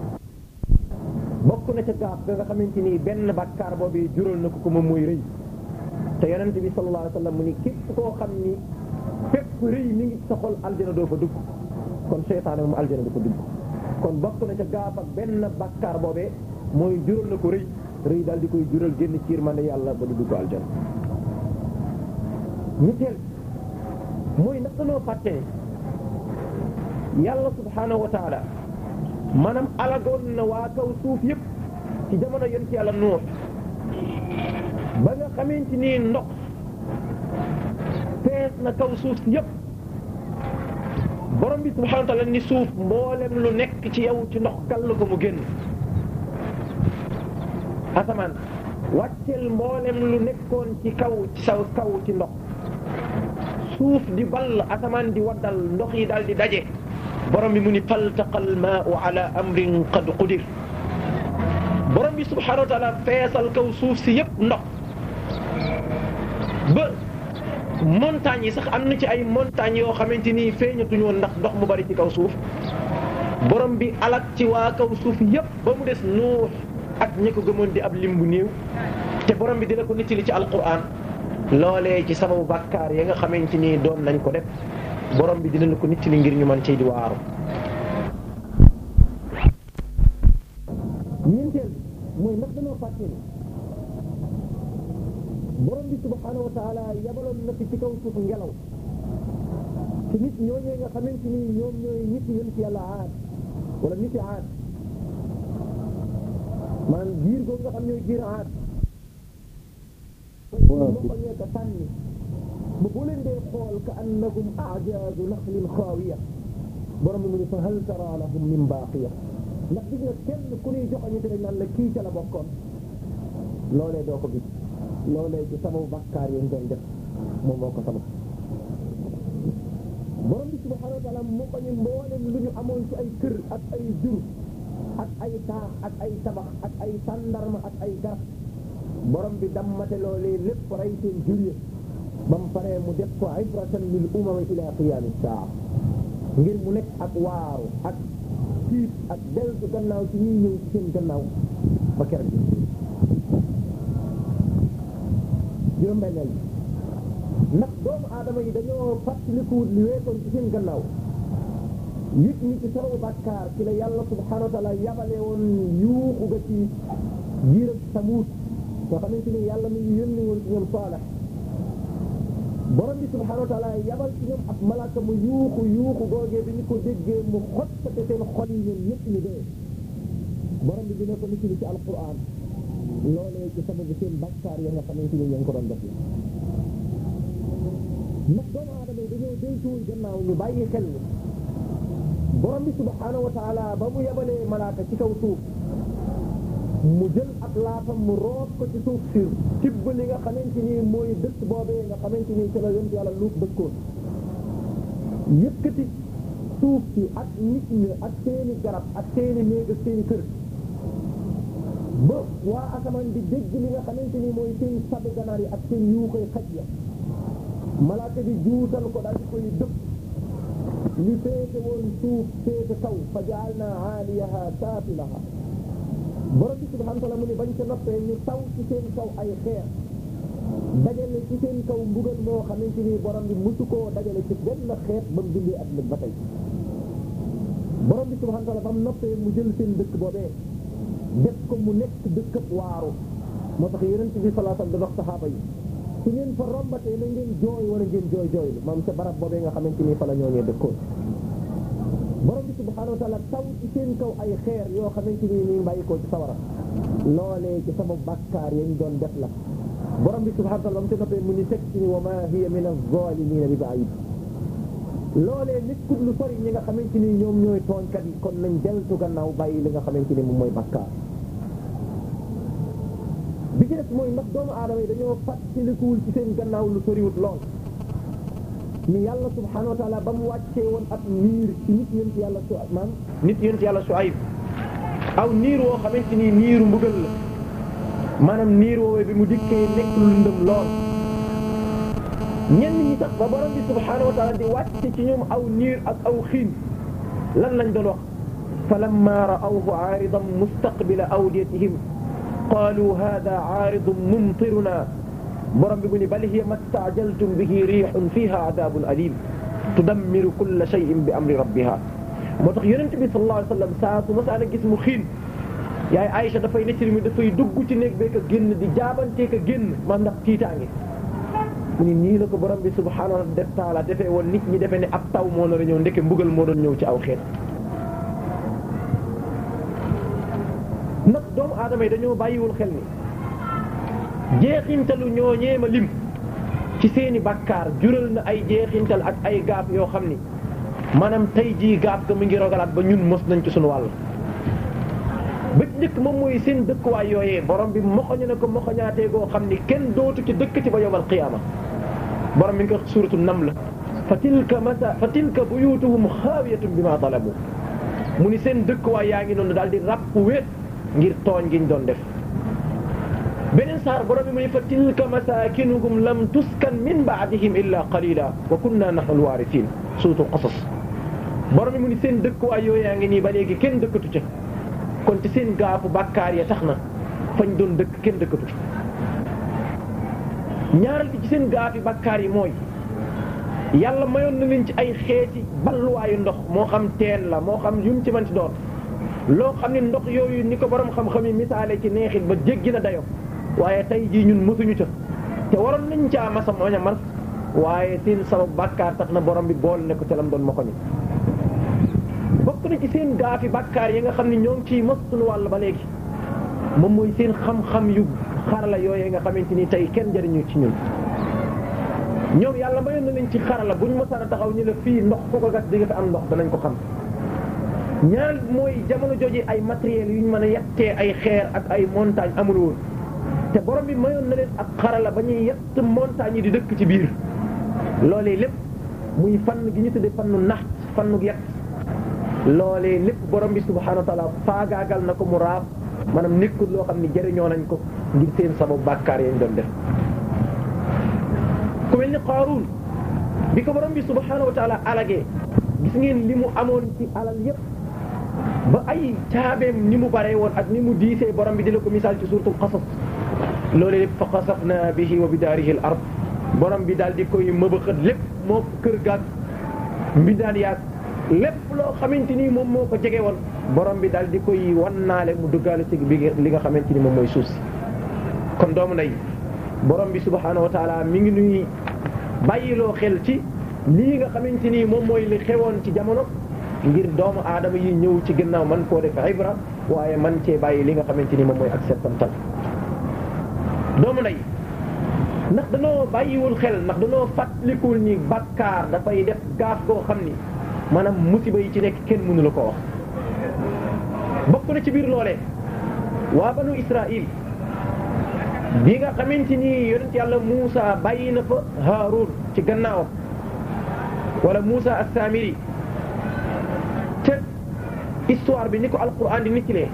bokk na ca gaaf ga nga xamante ni benn bàkkaar boobu jural na ko ko moom mooy rëy te yonent bi sallallahu alayhi wa sallam mu ni képp koo xam ni fépp rëy mi ngi sa xol aljana doo fa dugg kon seytaane moom aljana du ko dugg kon bokk na ca gaaf ak benn bàkkaar boobee mooy jural na ko rëy rëy daal di koy jural génn ci yërmande yàlla ba du dugg aljana ñetteel mooy ndax danoo fàtte yàlla subhanahu wa taala maanaam alagoon na waa kaw suuf yëpp ci jamono yonent yàlla nuux ba nga xamante ni ndox fees na kaw suuf si yëpp borom bi subhanahu wa taala ni suuf mboolem lu nekk ci yow ci ndox kall ko mu génn asamaan wàccel mboolem lu nekkoon ci kaw ci saw kaw ci ndox suuf di ball asamaan di waddal ndox yi daal di daje borom bi mu ni faltaqal maau ala amrin qad qudir borom bi subhanahu wa taala feesal kaw suuf si yëpp ndox ba montagnes yi sax am na ci ay montagnes yoo xamante ni feeñatuñu woon ndax ndox mu bari ci kaw suuf borom bi alak ci waa kaw suuf yëpp ba mu des nuux ak ñi ko gëmoon di ab lim bu néew te borom bi dina ko nettali ci alquran loolee ci sababu bàkkaar ya nga xamante ni doon nañ ko def borom bi dina la ko nettali ngir ñu mën cee di waaru. ñeenteel mooy ndax dañoo fàtte ni borom bi subhanahu wa taala yabaloon na fi ci kaw suuf ngelaw ci nit ñooñee nga xamante ni ñoom ñooy nit yéen ci yàlla aad wala nit yi aad maanaam giir googu nga xam ñooy giir aad moo ko ñeeka sànni ba boo leen dee xool ka annakum a'jaazu naxlin xaawiya borom bi mu ne fa hal tara lahum min baaqiya ndax gis nga kenn ku ñuy joxoñu te dañ naan la kii ca la bokkoon loolee doo ko gis loolee ci sababu bakkaar yéen doon def moom moo ko sabab borom bi subhanahu wa taala moo ko ñu mboolem lu ñu amoon ci ay kër ak ay jur ak ay taax ak ay tabax ak ay tàndarma ak ay garab borom bi dammate loolee lépp rey seen jur yi ba mu paree mu def ko ibratan lil umami ila qiyaami saa ngir mu nekk ak waaru ak tiit ak deltu gannaaw ci ñuy ñëw ci seen gannaaw ba keroog juróom-benneel ndax doomu aadama yi dañoo fàttalikuwut li weesoon ci seen gannaaw yëg ni ci sababu bàkkaar ci la yàlla subhanahu wa taala yabale woon yuuxu ga ci giir ak samuut nga xamante ni yàlla mi ngi yónni woon ci ñoom saalex borom bi subhanahu wa taala yabal ci ñoom ab malaaka mu yuuxu yuuxu googee bi ñu ko déggee mu xottate seen xol yi ñoom ñëpp ñu dee borom bi dina ko nit ci alquran loolee ci sababu seen bàkkaar ya nga xamante ni ñoo ngi ko doon def ndax doomu aadama yi dañoo déntuwul gannaaw ñu bàyyi xel ni borom bi subhanahu wa taala ba mu yabalee malaaka ci kaw suuf mu jël ab laafam mu root ko ci suuf si tibb li nga xamante ni mooy dëkk boobee nga xamante ni ci la yonent yàlla luut dëkkoon yëkkati suuf si ak nit ñi ak seeni garab ak seeni néeg ak seeni kër ba waa asamaan di dégg li nga xamante ni mooy seen sabu ganaar yi ak seen yuuxoy xaj ya malaaka bi juutal ko daal di koy dëpp li féete woon suuf féete kaw fa jaal naa aaliyaha saafilaha borom bi subhanahu wa taala mu ni bañ ca noppee ñu taw ci seen kaw ay xeer dajale ci seen kaw mbugal moo xamante ni borom bi musu koo dajale ci benn xeet ba mu bindee at ba tey borom bi subhanahu wa taala ba mu noppee mu jël seen dëkk boobee def ko mu nekk dëkkab waaru moo tax yonent bi sallallahu alayhi wasallam da dox saxaaba yi su ngeen fa rombatee na ngeen jooy wala ngeen jooy jooylu maam ca barab boobee nga xamante ni fa la ñooñee dëkkoon borom bi subhanahu wa taala taw ci seen kaw ay xeer yoo xamante ni ñu ngi bàyyi ko ci sawara loolee ci sama bàkkaar yañ doon def la borom bi subhanahu wa taala ba mu ci noppee mu ni teg ci ni wa ma hiya min az-zalimina bi ba'id loolee nekkul lu sori ñi nga xamante ni ñoom ñooy tooñkat yi kon nañ deltu gannaaw bàyyi li nga xamante ni moom mooy bàkkaar bi ci des mooy ndax doomu aadama yi dañoo fàttalikuwul ci seen gannaaw lu soriwut lool ni yàlla subhanahu wa taala ba mu wàccee woon ab niir ci nit yént yàlla su maam nit yént yàlla Suayb aw niir woo xamante ni niiru mbugal la maanaam niir woowee bi mu dikkee nekk lu lëndëm lool ñenn ñi sax ba borom bi subhanahu wa taala di wàcce ci ñoom aw niir ak aw xiin lan lañ doon wax falamma ra'awhu aaridan mustaqbila awdiyatihim qaalu hada aaridun mumtiruna borom bi mu ni bal hiya ma staajaltum bihi riixun fiha adabun alim tudammiru kulla shay'in bi amri rabbiha moo tax yonent bi sallallahu alayhi wa sallam saa su masaana gis mu xiin yaay Aïcha dafay nettali mi dafay dugg ci néeg bee ka génn di jaabantee ka génn man ndax tiitaange mu ni nii la ko borom bi subhaanahu wa taala defee woon nit ñi defee ne ab taw moo nar a ñëw ndeke mbugal moo doon ñëw ci aw xeet ndax doomu aadama yi dañoo bàyyiwul xel ni jeexintalu ñooñee ma lim ci seeni bakkaar jural na ay jeexintal ak ay gaaf yoo xam ni maanaam tey jii gaaf ga mu ngi rogalaat ba ñun mos nañ ci suñu wàll ba ci njëkk moom mooy seen dëkkuwaay yooyee borom bi moxoñu na ko moxoñaatee goo xam ni kenn dootu ci dëkk ci ba yowmal qiyaama borom mi ngi ko suuratu nam la fa tilka masa fa tilka buyutuhum xaawiyatun bi ma talabu mu ni seen dëkkuwaay yaa ngi noonu daal di ràpp wéet ngir tooñ giñ doon def beneen saar borom bi mu ni fa tilka masakinuhum lam tuskan min baadihim illa qalila wa kunna nahnu alwarithin suuratu qasas borom bi mu ni seen dëkkuwaay yooyu yaa ngi nii ba léegi kenn dëkkatu ca kon ci seen gaafu bàkkaar ya tax na fañ doon dëkk kenn dëkkatu ca ñaaral bi ci seen gaafi bàkkaar yi mooy yàlla mayoon na leen ci ay xeeti balluwaayu ndox moo xam teen la moo xam yum ci man ci doon loo xam ne ndox yooyu ni ko borom xam-xam yi misaale ci neexit ba jéggi na dayo waaye tey jii ñun mësuñu ca te waroon nañ caa masa mañ a mas waaye seen sabab bàkkaar tax na borom bi bool ne ko ca lam doon ma ko ni bokk na ci seen gaafi bàkkaar yi nga xam ne ñoo ngi ciy mos suñu wàll ba léegi moom mooy seen xam-xam yu xarala yooyee nga xamante ni tey kenn jëriñu ci ñun ñoom yàlla mayoon na leen ci xarala buñ mosaan a taxaw ñu la fii ndox fu ko gas di nga fi am ndox danañ ko xam ñaar mooy jamono jooju ay matériels yu ñu mën a yettee ay xeer ak ay montagne amul woon te borom bi mayoon na leen ak xarala ba ñuy yett montagne yi di dëkk ci biir loolee lépp muy fann gi ñu tuddee fannu nax fannu yett loolee lépp borom bi subhaanahu wa taala faagaagal na ko mu raaf maanaam nekkul loo xam ne jëriñoo nañ ko ngir seen sababu bàkkaar yañ doon def ku mel ni Qaaruun bi ko borom bi subhaanahu wa taala alagee gis ngeen li mu amoon ci alal yépp ba ay caabeem ni mu bare woon ak ni mu diisee borom bi di la ko misaal ci suuratul Qasas loolee lépp fa xasafna bihi wa bidaarihi al ard borom bi daal di koy mëbëxët lépp moo kër gaag mbindaan yaag lépp loo xamante ni moom moo ko jege woon borom bi daal di koy wannaale mu duggaale ci bi li nga xamante ni moom mooy suuf si kon doomu ndey borom bi subhaanahu wa taala mi ngi nuy bàyyiloo xel ci lii nga xamante ni moom mooy li xewoon ci jamono ngir doomu aadama yi ñëw ci gannaaw man koo def ibra waaye man cee bàyyi li nga xamante ni moom mooy ak settantal doomu ndey ndax danoo bàyyiwul xel ndax danoo fàttalikul ni bakkaar dafay def gaaf goo xam ni maanaam musiba yi ci nekk kenn mënu la ko wax bokk na ci biir loolee waa banu Israël bi nga xamante ni yonent yàlla Muusa bàyyi na fa Haarun ci gannaawam wala Muusa as-Samiri te histoire bi ni ko alquran di nittilee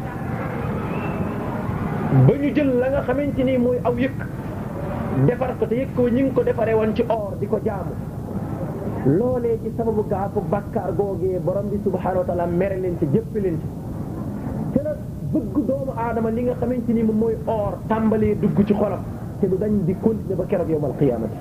ba ñu jël la nga xamante ni mooy aw yëkk defar ko te yëkk ko ñi ngi ko defaree woon ci or di ko jaamu loolee ci sababu gaafu bàkkaar googee borom bi subhaanahu wa taala mere leen ci jëpp leen ci te la bëgg doomu aadama li nga xamante ni moom mooy or tàmbalee dugg ci xolam te du dañ di continuer ba keroog yawmal qiyaamati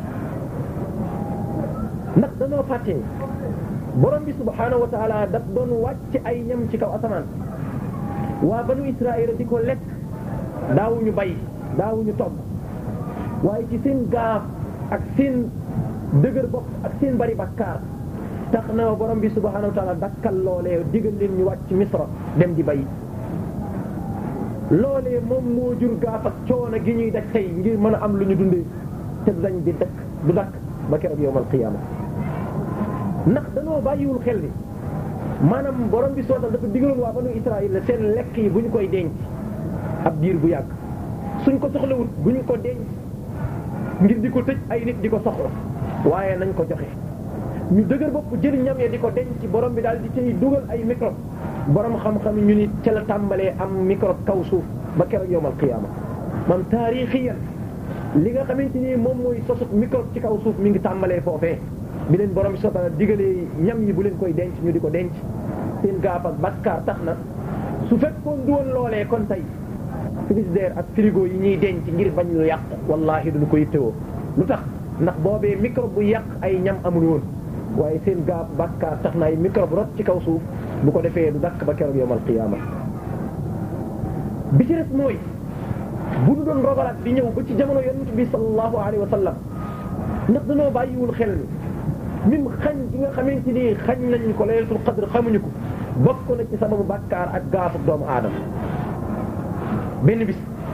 ndax danoo fàttee borom bi subhaanahu wa taala daf doon wàcc ay ñam ci kaw asamaan waa banu Israël di ko lekk daawuñu bay daawuñu togg waaye ci seen gaaf ak seen dëgër bopp ak seen bari bakkaar tax na borom bi subhaanahu wa taala dakkal loolee digal leen ñu wàcc misra dem di bay loolee moom moo jur gaaf ak coono gi ñuy daj tey ngir mën a am lu ñu dundee te du dañ di dëkk du dakk ba keroog yawmal qiyaama ndax danoo bàyyiwul xel ni maanaam borom bi sootal dafa digaloon waa banu Israël la seen lekk yi bu ñu koy denc ab diir bu yàgg suñ ko soxlawut bu ñu ko denc ngir di ko tëj ay nit di ko soxla waaye nañ ko joxe ñu dëgër bopp jël ñam ya di ko denc borom bi daal di cay dugal ay microbe borom xam-xam ñu ni ca la tàmbalee am microbe kaw suuf ba keroog yawmal qiyaama man taarixiyan li nga xamante ni moom mooy sosut microbe ci kaw suuf mi ngi tàmbalee foofee bi leen borom bi soxla digalee ñam yi bu leen koy denc ñu di ko denc seen gaaf ak bakkaar tax na su fekkoon du woon loolee kon tey frigidaire ak frigo yi ñuy denc ngir bañ lu yàq wallahi duñu ko yittewoo lu tax ndax boobee microbe bu yàq ay ñam amul woon waaye seen gaaf bakkaar tax na ay microbe rot ci kaw suuf bu ko defee du dakk ba keroog yawmal qiyaama bi ci des mooy bu ñu doon rogalaat di ñëw ba ci jamono yonent bi sallallahu alayhi wa sallam ndax dañoo bàyyiwul xel ni mim xañ gi nga xamante ni xañ nañ ko laylatul qadr xamuñu ko bokk na ci sababu bakkaar ak gaafu doomu aadama benn bis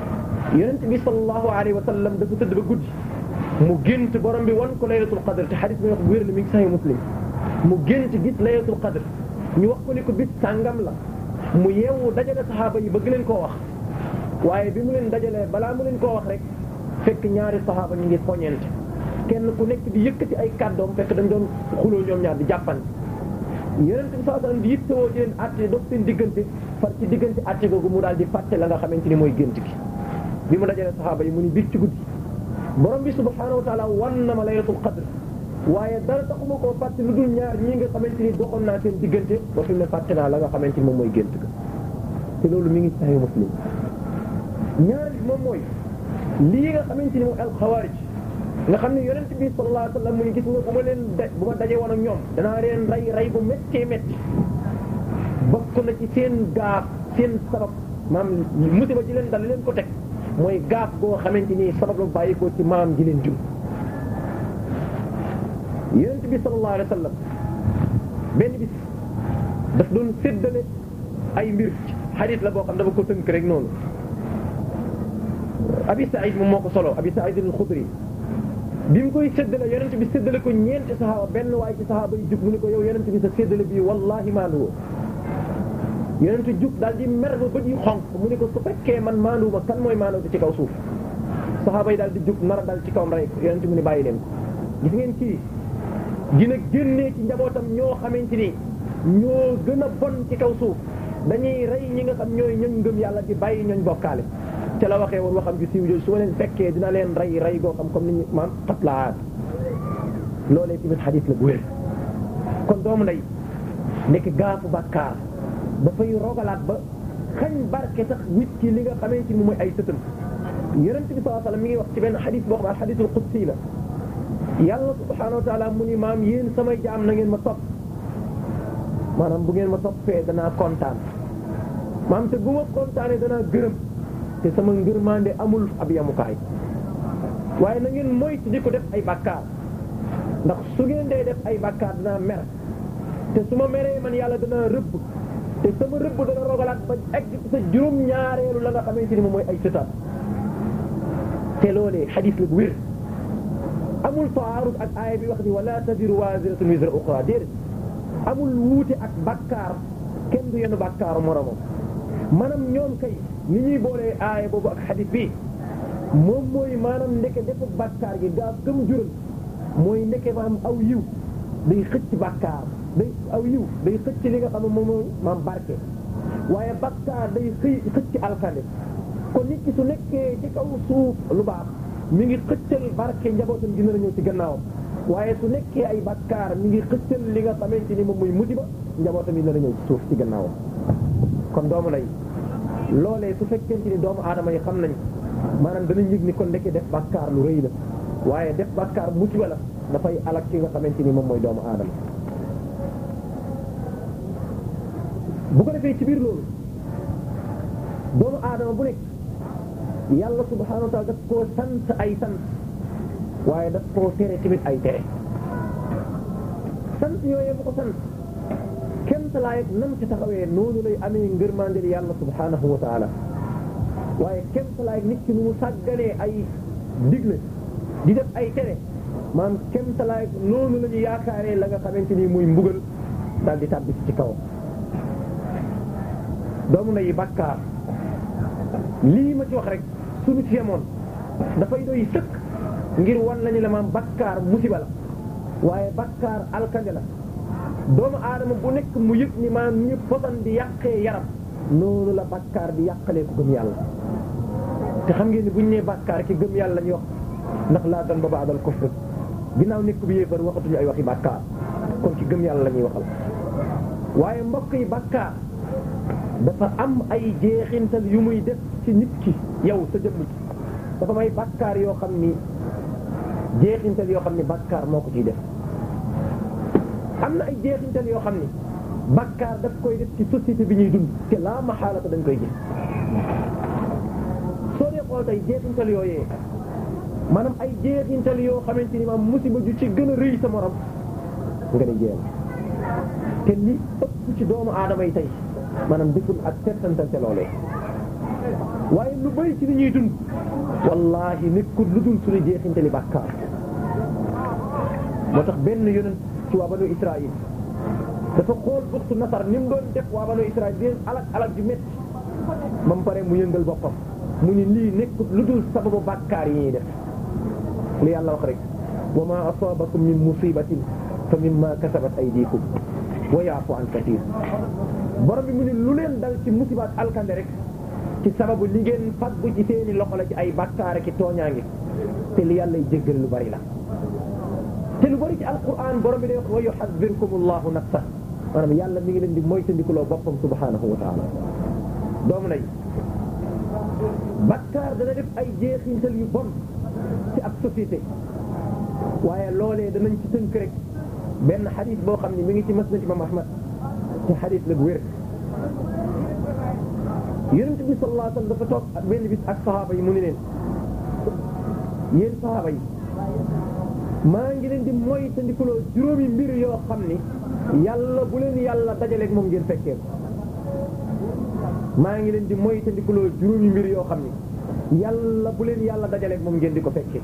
yonent bi sallallahu alayhi wa sallam dafa tëdd ba guddi mu gént borom bi wan ko laylatul qadr te xadis bi wax bu wér la mi ngi sahih muslim mu gént gis laylatul qadr ñu wax ko ni ko bis sàngam la mu yeewu dajale saxaaba yi bëgg leen koo wax waaye bi mu leen dajalee balaa mu leen koo wax rek fekk ñaari saxaaba ñu ngi poñeente kenn ku nekk di yëkkati ay kàddoom fekk dañ doon xuloo ñoom ñaar di jàppante yonent bi sallallahu alayhi wasallam di yittewoo di leen àtte dox seen diggante far ci diggante àtte googu mu daal di fàtte la nga xamante ni mooy gént gi bi mu dajalee saxaaba yi mu ni biir ci guddi borom bi subhaanahu wa taala wan na ma laylatul qadr waaye dara taxuma koo fàtte lu dul ñaar ñii nga xamante ni doxoon naa seen diggante ba fi mu ne fàtte naa la nga xamante ni moom mooy gént ga te loolu mi ngi sahih muslim ñaar bi moom mooy lii nga xamante ni mooy alxawaarij nga xam ne yonent bi sallallahu alayhi wa sallam mu ni gis nga bu ma leen da bu ma dajee woon ak ñoom danaa leen rey rey bu méttee métti bokk na ci seen gaaf seen sabab maam musiba ji leen dal leen ko teg mooy gaaf goo xamante ni sabab la bàyyi ko ci maam ji leen jur yonent bi sallallahu alayhi wa sallam benn bis daf doon séddale ay mbir xadis la boo xam dafa ko tënk rek noonu abi saïd moom moo ko solo abi saïd al-xudri bi mu koy séddale yonent bi séddale ko ñeenti saxaaba benn waaye ci saxaaba yi jug mu ne ko yow yonent bi sa séddale bii wallahi maanduwoo yonent jug daal di mer ba bët yi xonq mu ne ko su fekkee man maanduwuma kan mooy maandu ci kaw suuf saxaaba yi daal di jug nar a dal ci kawam rey ko yonent mu ne bàyyi leen ko gis ngeen kii dina génnee ci njabootam ñoo xamante ni ñoo gën a bon ci kaw suuf dañuy rey ñi nga xam ñooy ñoñ ngëm yàlla di bàyyi ñooñ bokkaale ca la waxee woon waxam ju siiw jooju su ma leen fekkee dina leen rey rey goo xam comme ni ñu maam xatlaat loolee tamit xadis la bu wér kon doomu nday nekk gaafu bàkkaar dafay rogalaat ba xañ barke sax nit ki li nga xamante ni mooy ay sëtam yonent bi sallallahu alayhi wasallam mi ngi wax ci benn xadis boo xam ne xadisul qudsi la yàlla subhaanahu wa taala mu ni maam yéen samay jaam na ngeen ma topp maanaam bu ngeen ma toppee danaa kontaan maam te bu ma kontaanee danaa gërëm te sama ngërmande amul ab yamukaay waaye na ngeen moytu di ko def ay bàkkaar ndax su ngeen dee def ay bàkkaar danaa mer te su ma meree man yàlla danaa rëbb te sama rëbb dana rogalaat ba egg sa juróom ñaareelu la nga xamante ni moom mooy ay sëtaat te loolee xadis la bu wér amul taarud ak aaya bi wax ni wala taziru waziratun wizra uxra déedéet amul wuute ak bakkaar kenn du yenn bakkaaru moromam maanaam ñoom kay ni ñuy boolee aaya boobu ak xadis bi moom mooy maanaam ndeke defu bakkaar gi gaaf gëm jural mooy ndeke maam aw yiw day xëcc bakkaar day aw yiw day xëcc li nga xam ne moom mooy maam barke waaye bakkaar day xëy xëcc alkande kon nit ki su nekkee ci kaw suuf lu baax mi ngi xëccal barke njabootam gi nar a ñëw ci gannaawam waaye su nekkee ay bakkaar mi ngi xëccal li nga xamante ni moom mooy musiba njabootam yi nar a ñëw ci suuf ci gannaawam kon doomu lay loolee su fekkente ni doomu aadama yi xam nañ maanaam danañ yëg ni kon ndeke def bakkaar lu rëy la waaye def bakkaar musiba la dafay alak ki nga xamante ni moom mooy doomu aadama bu ko defee ci biir loolu doomu aadama bu nekk yàlla subhaanahu wa taala daf koo sant ay sant waaye daf koo tere tamit ay tere sant yooyu mu ko sant kenn talaay nam ci taxawee noonu lay amee ngërmandel yàlla subhaanahu wa taala waaye kenn talaay nit ki nu mu sàgganee ay digle di def ay tere maam kenn talaay noonu la ñu yaakaaree la nga xamante ni muy mbugal daal di tàbbi ci kawam doomu na yi bàkkaar lii ma ci wax rek suñu ci yemoon dafay doy sëkk ngir wan lañu la maam bakkaar musiba la waaye bakkaar alkande la doomu aadama bu nekk mu yëg ni maam ñu posan di yàqee yaram noonu la bakkaar di yàqalee ko gëm yàlla te xam ngeen ni buñ nee bakkaar ki gëm yàlla lañuy wax ndax laa dan ba baadal kufr ginnaaw nekk bi yéefar waxatuñu ay waxi bakkaar kon ci gëm yàlla la ñuy waxal waaye mbokk yi bakkaar dafa am ay jeexintal yu muy def ci nit ki yow sa jëmm ci dafa may bakkaar yoo xam ni jeexintal yoo xam ni bakkaar moo ko ciy def am na ay jeexintal yoo xam ni bakkaar daf koy def ci société bi ñuy dund te laa maxaalata dañ koy gis soo dee xool tey jeexintal yooyee maanaam ay jeexintal yoo xamante ni maam musiba ju ci gën a rëy sa morom nga ne jéem te li ëpp ci doomu aadama yi tey maanaam deful ak settantal ca loolee waaye lu bëri ci li ñuy dund wallahi nekkul lu dul suñu jeexintali bàkkaar moo tax benn yonent ci waa banu Israël dafa xool buxtu nasar ni mu doon def waa banu Israël di leen alak alak ju métti ba mu pare mu yëngal boppam mu ni lii nekkul lu dul sababu bàkkaar yi ñuy def li yàlla wax rek wa ma asabakum min musibatin fa mimma kasabat aydikum wa yaafu an kathir borom bi mu ni lu leen dal ci musibaat alkande rek ci sababu li ngeen faggu ci seeni loxo la ci ay bàkkaar ki tooñaange te li yàlla jéggal lu bari la te lu bari ci alquran borom bi day wax wa yuhadhirkum allahu nafsa maanaam yàlla mi ngi leen di moytandikuloo boppam subhanahu wa taala doomu nay bàkkaar dana def ay jeexintal yu bon ci ab société waaye loolee danañ ci tënk rek benn xadis boo xam ne mi ngi ci masnad imam ahmad ci xadis la bu wér yonent bi sallallahu alayhi wasallam dafa toog ak benn bis ak sahaaba yi mu ni leen yéen sahaaba yi maa ngi leen di moytandikuloo juróomi mbir yoo xam ni yàlla bu leen yàlla dajaleeg moom ngeen fekkee ko maa ngi leen di moytandikuloo juróomi mbir yoo xam ni yàlla bu leen yàlla dajaleeg moom ngeen di ko fekkee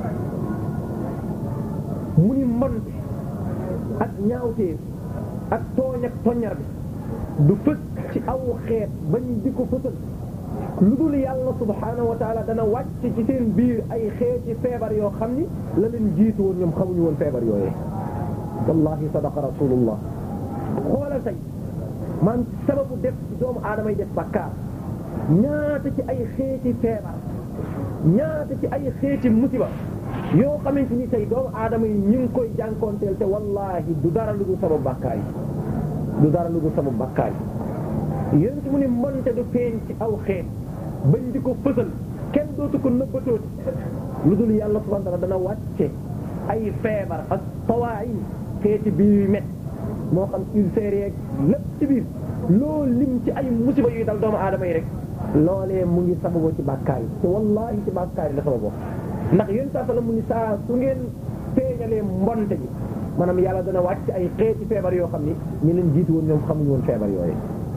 mu ni mbonte ak ñaawteef ak tooñ ak toññar bi du fës ci aw xeet bañ di ko fësal lu dul yàlla subhaanahu wa taala dana wàcc ci seen biir ay xeeti feebar yoo xam ni la leen jiitu woon ñoom xamuñu woon feebar yooyee wallahi sadaqa rasulullah xoolal tey man sababu def ci doomu aadama yi def bakkaar ñaata ci ay xeeti feebar ñaata ci ay xeeti musiba yoo xamante ni tey doomu aadama yi ñu ngi koy jànkoonteel te wallahi du dara lu dul sababu bakkaar yi du dara lu dul sababu bakkaar yi yéen ci mu ni mbonte du feeñ ci aw xeet bañ di ko fësal kenn dootu ko nëbbatooti lu dul yàlla subhanahu wa ta'ala dana wàcce ay feebar ak tawaayin xeeti biir yu met moo xam ulcère yeeg lépp ci biir loo lim ci ay musiba yuy dal doomu aadama yi rek loolee mu ngi sababoo ci bàkkaar yi te wallahi ci bàkkaar yi la sababoo ndax yéen saa sala mu ni saa su ngeen feeñalee mbonte bi maanaam yàlla dana wàcc ay xeeti feebar yoo xam ni ñu leen jiitu woon ñoom xamuñu woon feebar yooyu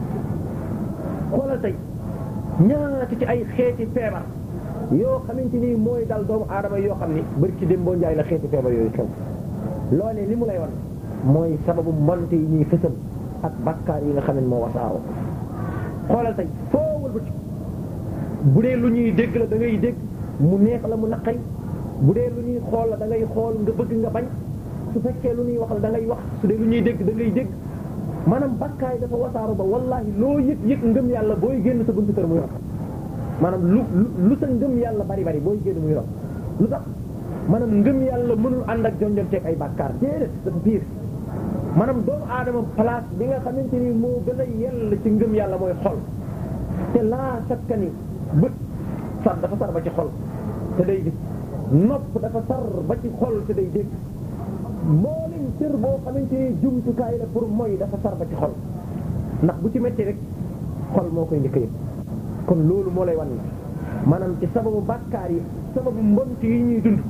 xoolal tey ñaata ci ay xeeti feebar yoo xamante ni mooy dal doomu aadama yoo xam ni bari ci dem boo njaay la xeeti feebar yooyu xew loolee li mu lay wan mooy sababu mbonte yi ñuy fësal ak bakkaar yi nga xam ne moo wasaaroo xoolal tey foo wëlbati bu dee lu ñuy dégg la da ngay dégg mu neex la mu naqay bu dee lu ñuy xool la da ngay xool nga bëgg nga bañ su fekkee lu ñuy wax la da ngay wax su dee lu ñuy dégg da ngay dégg maanaam bakkaay dafa wasaaru ba wallahi loo yëg yëg ngëm yàlla booy génn sa buntu kër muy rot maanaam lu lu sa ngëm yàlla bari bari booy génn muy rot lu tax maanaam ngëm yàlla mënul ànd ak jonjonteeg ay bakkaar déedéet dafa biir maanaam doomu aadama place bi nga xamante ni moo gën a yell ci ngëm yàlla mooy xol te laa sakka ni bët sar dafa sar ba ci xol te day gis nopp dafa sar ba ci xol te day dégg mboolem cër boo xamante ni jumtukaay la pour mooy dafa sar ba ci xol ndax bu ci metti rek xol moo koy njëkk yëpp kon loolu moo lay wan maanaam ci sababu bàkkaar yi sababu mbont yi ñuy dund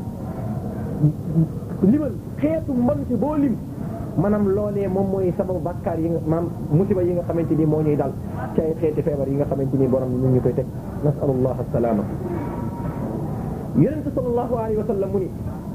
limal xeetu mbont boo lim maanaam loolee moom mooy sababu bàkkaar yi nga maanaam musiba yi nga xamante ni moo ñuy dal ci ay xeeti feebar yi nga xamante ni borom ñu ngi koy teg nasalullah asalaama yonente sallallahu alayhi wa sallam mu ni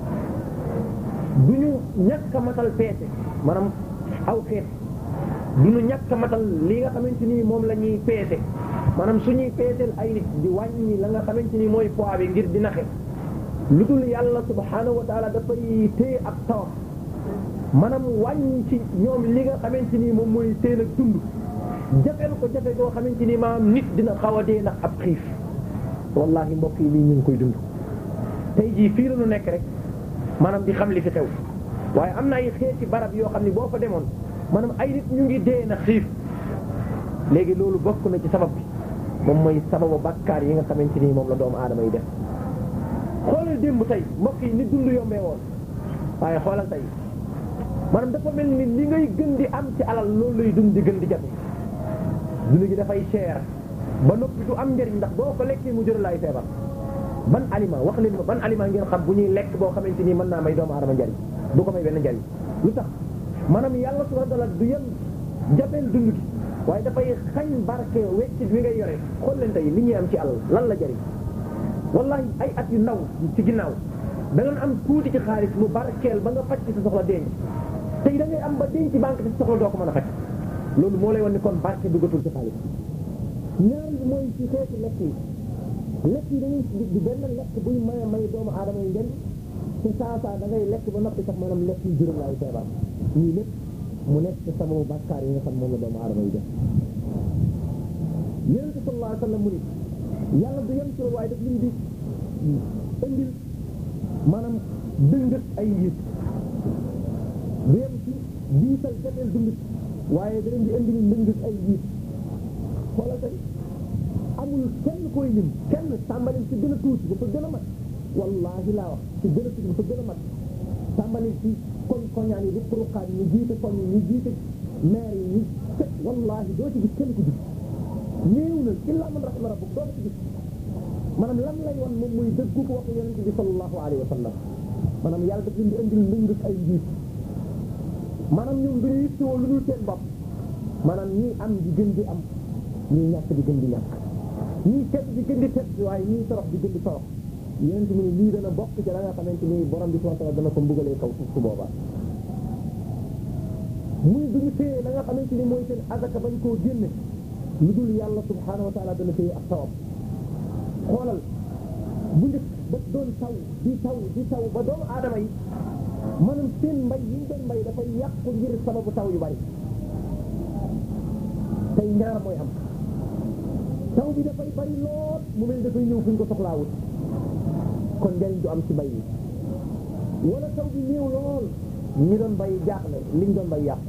du ñu ñàkk a matal peese maanaam aw xeet du ñu ñàkk a matal li nga xamante ni moom la ñuy peese maanaam suñuy peeseel ay nit di wàññi la nga xamante ni mooy poids bi ngir di naxe lu dul yàlla subhaanahu wa taala dafay téye ak tawam maanaam wàññi ci ñoom li nga xamante ni moom mooy seen ak dund jafeel ko jafe goo xamante ni maanaam nit dina xaw a dee ndax ab xiif wallahi mbokk yi lii ñu ngi koy dund tey jii fii la ñu nekk rek maanaam di xam li fi xew waaye am na ay xeeti barab yoo xam ne boo fa demoon maanaam ay nit ñu ngi dee na xiif léegi loolu bokk na ci sabab bi moom mooy sababu bakkaar yi nga xamante ni moom la doomu aadama yi def xoolal démb tey mbokk yi ni dund yombee woon waaye xoolal tey maanaam dafa mel ni li ngay gën di am ci alal loolu lay dund di gën di jafe dund gi dafay cher ba noppi du am njëriñ ndax boo ko lekkee mu jëral ay feebar ban aliment wax leen ma ban aliment ngeen xam bu ñuy lekk boo xamante ni mën naa may doomu aadama njariñ du ko may benn njariñ lu tax maanaam yàlla subhanahu wa ta'ala du yem jafeel dund gi waaye dafay xañ barke weccit wi ngay yore xool leen tey li ñuy am ci àll lan la jëriñ wallahi ay at yu ndaw ci ginnaaw da nga am tuuti ci xaalis mu barkeel ba nga faj ci sa soxla denc tey da ngay am ba denc banque bi sa soxla doo ko mën a faj loolu moo lay wan ni kon barke duggatul ci xaalis ñaar bi mooy ci xeeti lekk yi lekk yi dañuy di benn lekk buy may may doomu aadama yi ngeen ci saa saa da ngay lekk ba noppi sax maanaam lekk yu juróom laay feebar ñii lépp mu nekk ci sababu bàkkaar yi nga xam moom la doomu aadama yi def yonente sallallahu alayhi wa sallam mu ni yàlla du yem ci loolu waaye daf lim di indil maanaam dëngët ay njiit du yem ci diisal jafeel dundit waaye da leen di indil ndëngët ay njiit xoolal tey amul kenn koy lim kenn tàmbali ci gën a tuuti ba fa gën a mat wallahi laa wax ci gën a tuuti ba fa gën a mat tàmbali ci koñ koñaan yi di xuruqaan yi ñu jiite koñ yi ñu jiite maire yi ñu set wallahi doo ci gis kenn ku gis néew na illa man rahima rabbuk doo ci gis maanaam lan lay wan moom muy dëggu ko waxu yonente bi sallallahu alayhi wa sallam maanaam yàlla daf leen di indil ndëngët ay njiit maanaam ñoom duñu yittewoo lu dul seen bopp maanaam ñii am di gën di am ñii ñàkk di gën di ñàkk ñii tedd di gën di tedd waaye ñii torox di gën di torox yonente mu ne lii dana bokk ci la nga xamante ni borom bi subhanahu wa ta'ala dana ko mbugalee kaw suuf su boobaa muy duñu téye la nga xamante ni mooy seen azaka bañ koo génne lu dul yàlla subhanahu wa ta'ala dana téye ak tawam xoolal bu njëkk daf doon taw di taw di taw ba doomu aadama yi maanaam seen mbay yi ñu doon mbay dafay yàqu ngir sababu taw yu bari tey ñaar mooy am taw bi dafay bari lool mu mel dafay ñëw fu ñu ko soxlaawut kon njariñ du am ci mbay yi wala taw bi néew lool ñi doon bay jaaxle liñ doon bay yàqu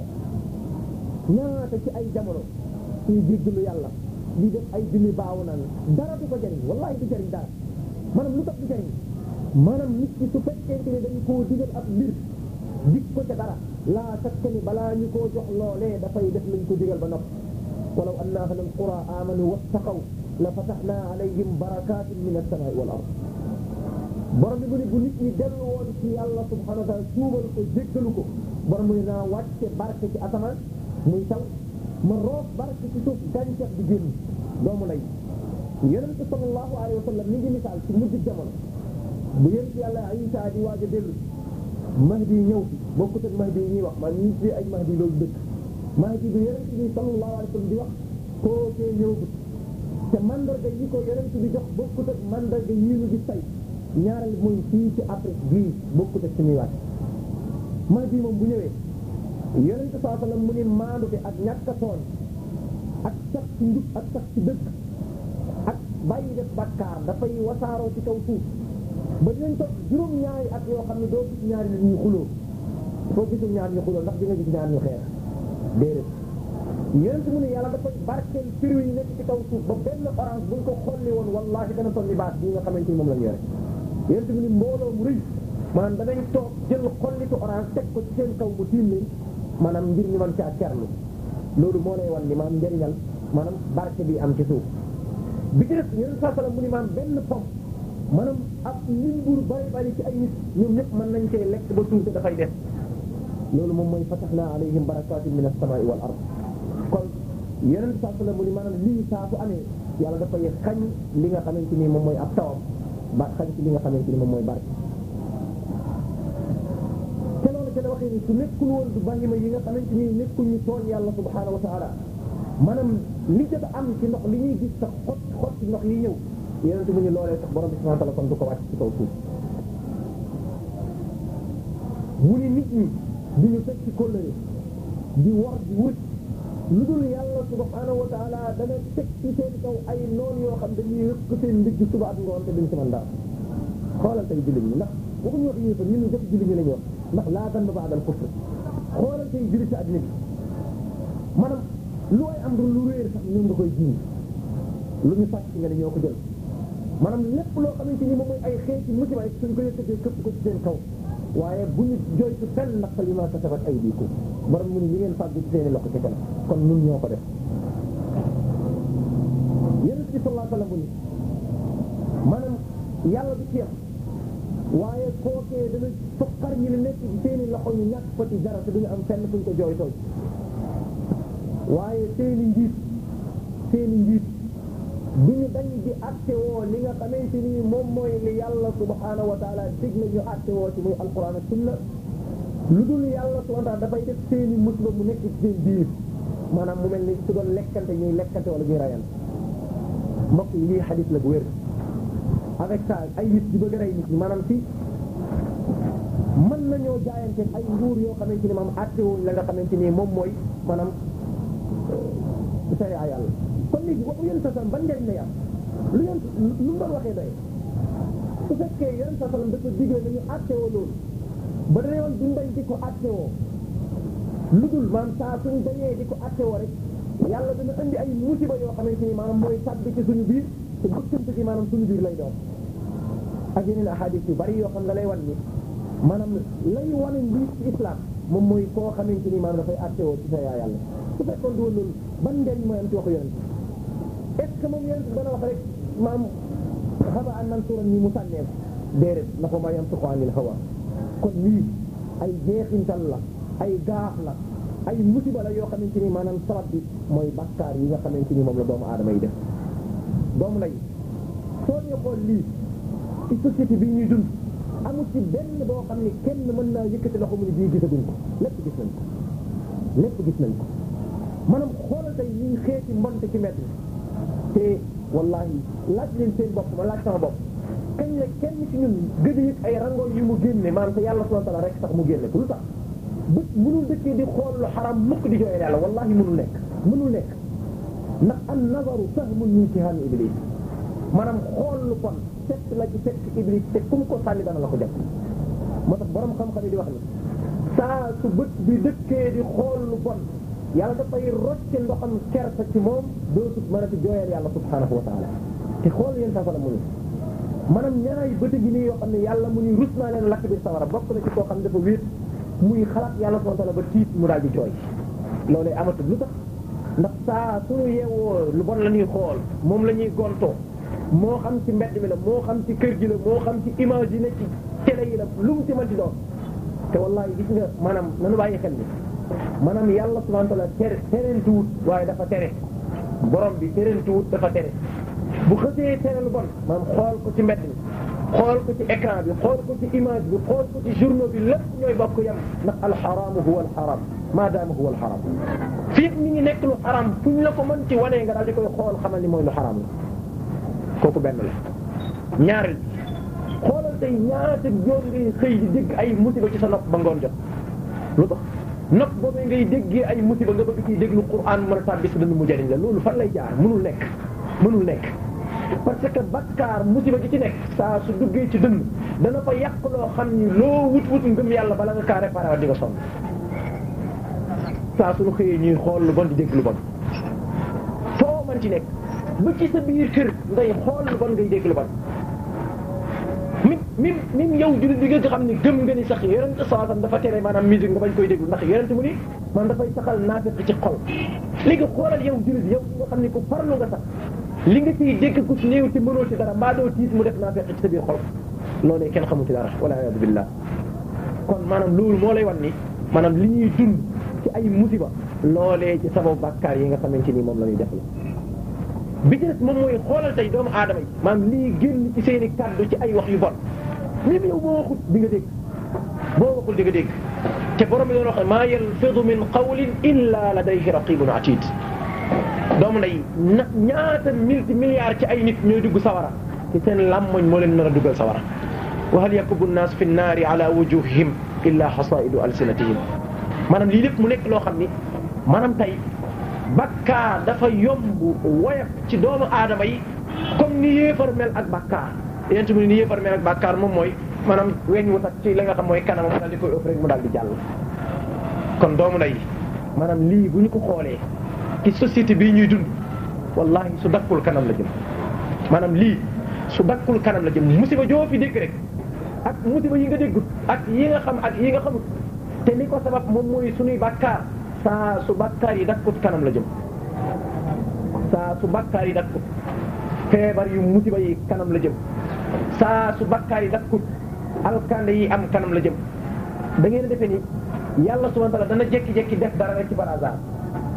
ñaata ci ay jamono suy jéggalu yàlla di def ay junni baaw naan dara du ko jariñ wallahi du jariñ dara maanaam lu tax du jariñ maanaam nit ki su fekkente ne dañ koo digal ab mbir dig ko ca dara laa sakka ni balaa ñu koo jox loolee dafay def lañ ko digal ba noppi walaw anna ahla alqura amanu wattaqaw la fataxna alayhim barakatin min alsamai wal ard borom bi mu ne bu nit ñi dellu woon ci yàlla subhanahu wa taala tuubal ko jéggalu ko borom mu ne naa wàcce barke ci asamaan muy taw ma roof barke ci suuf gàncax di génn doomu lay yonente sallallahu alayhi wa sallam mi ngi misaal ci mujj jamono bu yonent yàlla Isa di waaj a dellu mahdi ñëw fi bokkut ak mahdi yi ñuy wax man ñi ci ay mahdi loolu dëkk mahdi bi yonent bi sallallahu alayhi wa sallam di wax kookee ñëw bi te mandarga yi ko yonent bi jox bokkut ak mandarga yii ñu gis tey ñaareel mooy fii ci Afrique bii bokkut ak suñuy waat mahdi moom bu ñëwee yonent sallallahu alayhi wa sallam mu ni maandu fi ak ñàkk a tooñ ak sax ci njub ak sax ci dëkk ak bàyyi def bakkaar dafay wasaaroo ci kaw suuf ba dinañ toog juróom-ñaari at yoo xam ne doo gis ñaari nit ñu xuloo foo gisul ñaar ñu xuloo ndax di nga gis ñaar ñu xeex déedéet yonent mu ne yàlla dafa barkeel fruit yi nekk ci kaw suuf ba benn orange buñ ko xolli woon wallahi dana toll ni baat bii nga xamante ni moom lañ yore yonent mu ne mbooloo mu rëy maanaam danañ toog jël xollitu orange teg ko ci seen kaw mu tiim leen maanaam ngir ñu mën caa kerlu loolu moo lay wan ni maanaam njëriñal maanaam barke bi am ci suuf bi ci def yonent saa sallam mu ni maanaam benn pom maanaam ak lim bur bari bari ci ay nit ñoom ñëpp mën nañ cee lekk ba suuf te dafay def loolu moom mooy fataxna alayhim barakatin min as-samai wal ard kon yonent saa sallam mu ni maanaam lii saa su amee yàlla dafay xañ li nga xamante ni moom mooy ab tawam ba xañ ci li nga xamante ni moom mooy barke te loolu ca la waxee ni su nekkul woon du bahima yi nga xamante ni nekkul ñu tooñ yàlla subhanahu wa taala maanaam li jot a am ci ndox li ñuy gis sax xot xot ci ndox yi ñëw yonent mu ñu loolee sax borom bi subhanahu wa taala kon du ko wàcc ci kaw suuf mu ni nit ñi di ñu teg ci kóllëre di war di wut lu dul yàlla subhanahu wa taala dana teg ci seen kaw ay noon yoo xam dañuy rëkk seen ndigg suba ak ngoon te duñ ci mën dara xoolal tey jullit ñi ndax waxuñu wax yéefar ñun ñu jëf jullit ñi lañu wax ndax laa dan ba ba'dal kufr xoolal tey jullit ci àddina bi maanaam lu ay am lu réer sax ñoom nga koy jiw lu ñu sàcc nga ne ñoo ko jël maanaam lépp loo xamante ni moom mooy ay xeeti musiba yi suñ ko yëkkatee këpp ko ci seen kaw waaye bu ñu joytu fenn ndax li ma kasabat aydikum borom mu ni ñi ngeen fàggu ci seen i loxo ci kanam kon nun ñoo ko def yonent bi sallallahu alayhi wa sallam mu ni maanaam yàlla du ci yam waaye kookee dana foqar ñi ne nekk ci seen i loxo ñu ñàkk ko ci dara te duñu am fenn fuñ ko jooytoo waaye seeni njiit seeni njiit du ñu dañ di atte woo li nga xamante ni moom mooy li yàlla subhanahu wa taala digle ñu atte woo ci muy alquran ak sunna lu dul yàlla subhanahu wa taala dafay def seeni musiba mu nekk ci seen biir maanaam mu mel ni su doon lekkante ñuy lekkante wala ñuy rayante mbokk yi lii xadis la bu wér avec ça ay nit di bëgg a rey nit ñi maanaam si mën nañoo jaayante ay nguur yoo xamante ni maam atte wuñ la nga xamante ni moom mooy maanaam sharia yàlla kon léegi waxu yéen sa salam ban njëriñ lay am lu yéen lu mu doon waxee doy su fekkee yéen sa salam dafa digle nañu atte woo loolu ba dañoo woon duñ dañ di ko atte woo lu dul maanaam saa suñ dañee di ko atte woo rek yàlla dana indi ay musiba yoo xamante ni maanaam mooy tàbbi ci suñu biir te bëkkante gi maanaam suñu biir lay doon ak yeneen ahadis yu bari yoo xam nga lay wan ni maanaam lay wane lii ci islam moom mooy koo xamante ni maanaam dafay atte woo ci sa yaa yàlla su fekkoon du woon loolu ban njëriñ mooy am ci waxu yonent est ce que moom yonent dana wax rek maam xaba an nan suran ni mu sànneeku déedéet na ko ma yam tuqo anil hawa kon lii ay jeexintal la ay gaaf la ay musiba la yoo xamante ni maanaam sabab bi mooy bakkaar yi nga xamante ni moom la doomu aadama yi def doomu lay soo ñu xool lii ci société bii ñuy dund amul ci benn boo xam ne kenn mën naa yëkkati loxo mu ni bii gisaguñ ko lépp gis nañ ko lépp gis nañ ko maanaam xoolal tey ñuy xeeti mbonte ci mbedd te wallahi laaj leen seen bopp ma laaj sama bopp kañ la kenn ci ñun gëj a yëg ay rangoon yu mu génne maanaam te yàlla subhanahu wa ta'ala rek sax mu génne ko lu tax bët mënul dëkkee di xool lu xaram mukk di jooyal yàlla wallahi mënul nekk mënul nekk ndax an nazaru sahmun min sihaami iblis maanaam xool lu kon fekk la ci fekk iblis te kum ko sànni dana la ko jàpp moo tax borom xam-xam yi di wax ni saa su bët bi dëkkee di xool lu bon yàlla dafay rocce ndoxam kersa ci moom dootu mën a ti jooyal yàlla subhanahu wa taala te xool yéen saa sala mu ni maanaam ñaari bët gi nii yoo xam ne yàlla mu ni rus naa leen lakk bi sawara bokk na ci koo xam ne dafa wéet muy xalaat yàlla subhanahu wa taala ba tiit mu daal di jooy loolee amatul lu tax ndax saa suñu yeewoo lu bon la ñuy xool moom la ñuy gontoo moo xam ci mbedd mi la moo xam ci kër gi la moo xam ci image yi ne ci télé yi la lu mu ci mën ci doon te wallahi gis nga maanaam nanu bàyyi xel ni maanaam yàlla subhanahu wa ta'ala tere terentuwut waaye dafa tere borom bi terentuwut dafa tere bu xësee tere lu bon maanaam xool ko ci mbedd mi xool ko ci écran bi xool ko ci image bi xool ko ci journaux bi lépp ñooy bokk yam ndax alxaraamu huwa alxaram maadaama huwa alxaram fii mi ngi nekk lu xaram fu ñu la ko mën ci wanee nga daal di koy xool xamal ni mooy lu xaram la kooku benn la ñaareel xoolal tey ñaata joon ngay xëy di dégg ay musiba ci sa nopp ba ngoon jot lu tax nopp boobu ngay déggee ay musiba nga bëgg ciy déglu Qur'an mën a tàbbi sa dënn mu jariñ la loolu fan lay jaar mënul nekk mënul nekk parce que bakkaar musiba gi ci nekk saa su duggee ci dënn dana fa yàq loo xam ni loo wut wut ngëm yàlla bala nga kaa réparé wa di nga sonn saa suñu xëyee ñuy xool lu bon di dégg lu bon foo man ci nekk ba ci sa biir kër ngay xool lu bon ngay dégg lu bon mi mi mi yow jullit bi nga xam ne gëm nga ni sax yonent sallallahu dafa tere maanaam musique nga bañ koy déglu ndax yonent mu ni man dafay saxal naafeq ci xol léegi xoolal yow jullit yow nga xam ne ko farlu nga sax li nga ciy dégg ku ci néew ci mënoo ci dara mbaa doo tiit mu def naafeq ci sa biir xol loolee kenn xamu ci dara wala a'uuzu billah kon maanaam loolu moo lay wan ni maanaam li ñuy dund ci ay musiba loolee ci sababu bàkkaar yi nga xamante ni moom la ñuy def la bi ci des moom mooy xoolal tey doomu aadama yi maanaam lii génn ci seeni kàddu ci ay wax yu bon même yow boo waxul di nga dégg boo waxul di nga dégg te borom bi doon wax maa yalfidu min qawlin illa ladayhi raqibun atid doomu nday na ñaata multi milliards ci ay nit ñooy dugg sawara ci seen làmmoñ moo leen nar a duggal sawara wa hal yakubu nnaas fi nnaari ala wujuhihim illa hasaidu alsinatihim maanaam lii lépp mu nekk loo xam ni maanaam tey bakkaar dafa yomb woyof ci doomu aadama yi comme ni yéefar mel ak bakkaar yéen mu ni yéefar mel ak bakkaar moom mooy maanaam weñ wu tax ci la nga xam mooy kanamam daal di koy ëpp rek mu daal di jàll. kon doomu nday maanaam lii bu ñu ko xoolee ci société bii ñuy dund wallahi su dakkul kanam la jëm maanaam lii su dakkul kanam la jëm musiba joo fi dégg rek ak musiba yi nga déggut ak yi nga xam ak yi nga xamut te li ko sabab moom mooy suñuy bakkaar. saa su bakkaar yi dakkut kanam la jëm saa su bakkaar yi dakkut feebar yu musiba yi kanam la jëm saa su bakkaar yi dakkut alkande yi am kanam la jëm da ngeen defe ni yàlla subhanahu wa ta'ala dana jekki-jekki def dara rek ci par hasard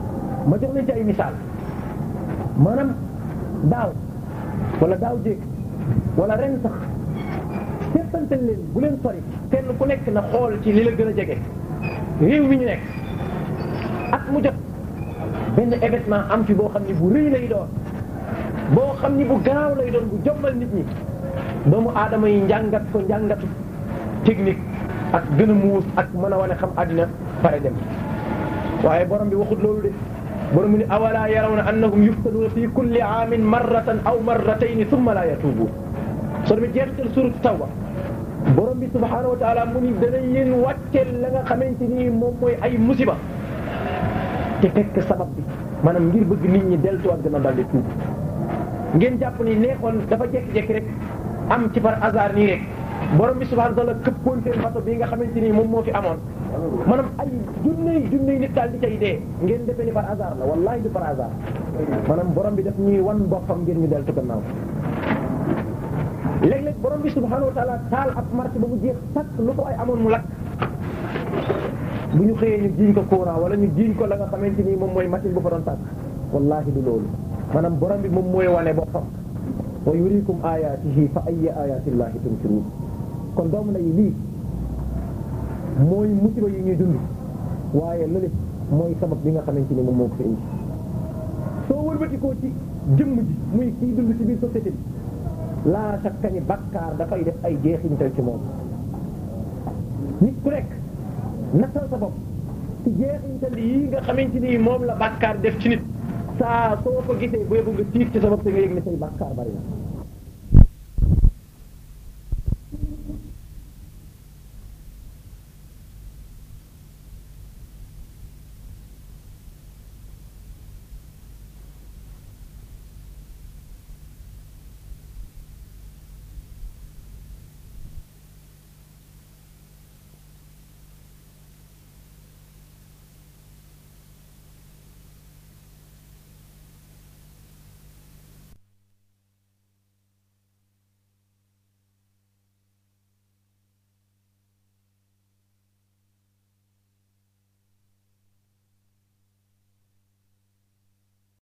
ma jox leen ci ay misaal maanaam daaw wala daaw jéeg wala ren sax seetantal leen bu leen sori kenn ku nekk na xool ci li la gën a jege réew mi ñu nekk at mu jot benn événement am fi boo xam ni bu rëy lay doon boo xam ni bu garaaw lay doon bu jommal nit ñi doomu aadama yi njàngat ko njàngatu technique ak gën a muus ak mën a wane xam àddina pare dem waaye borom bi waxut loolu de borom bi ni awala yarawna annahum yuftanuuna fi kulli aamin marratan aw marratayni thumma la yatuubu soo demee jeexital surat tawba borom bi subhaanahu wa taala mu ni danañ leen wàcceel la nga xamante ni moom mooy ay musiba te fekk sabab bi maanaam ngir bëgg nit ñi deltuwaat gën a daldi tuub ngeen jàpp ni neexoon dafa jekki-jekki rek am ci par hasard nii rek borom bi subhaanahu wa taala këppoon seen bato bi nga xamante ni moom moo fi amoon maanaam ay junney junney nit daal di cay dee ngeen defee ni par hasard la wallahi du par hasard maanaam borom bi daf ñuy wan boppam ngir ñu deltu gannaaw léeg-léeg borom bi subhaanahu wa taala taal ab marché ba mu jeex sakk lu ko ay amoon mu lakk bu ñu xëyee ñu jiiñ ko courant wala ñu jiiñ ko la nga xamante ni moom mooy machine bu fa doon tàkk wallahi du loolu maanaam borom bi moom mooy wane boppam wa yurikum ayatihi fa ayya ayatillahi tunkiruun kon doomu na yi lii mooy musiba yi ñuy dund waaye lële mooy sabab bi nga xamante ni moom moo ko fi indi soo wëlbatikoo ci jëmm ji muy kii dund ci biir société bi laa sakka ni bakkaar dafay def ay jeexintal ci moom nit ku nekk nattal sa bopp ci jeexintal yi nga xamante ni moom la bakkaar def ci nit saa soo ko gisee booy bëgg tiit ci sa bopp te nga yëg ne say bakkaar bari na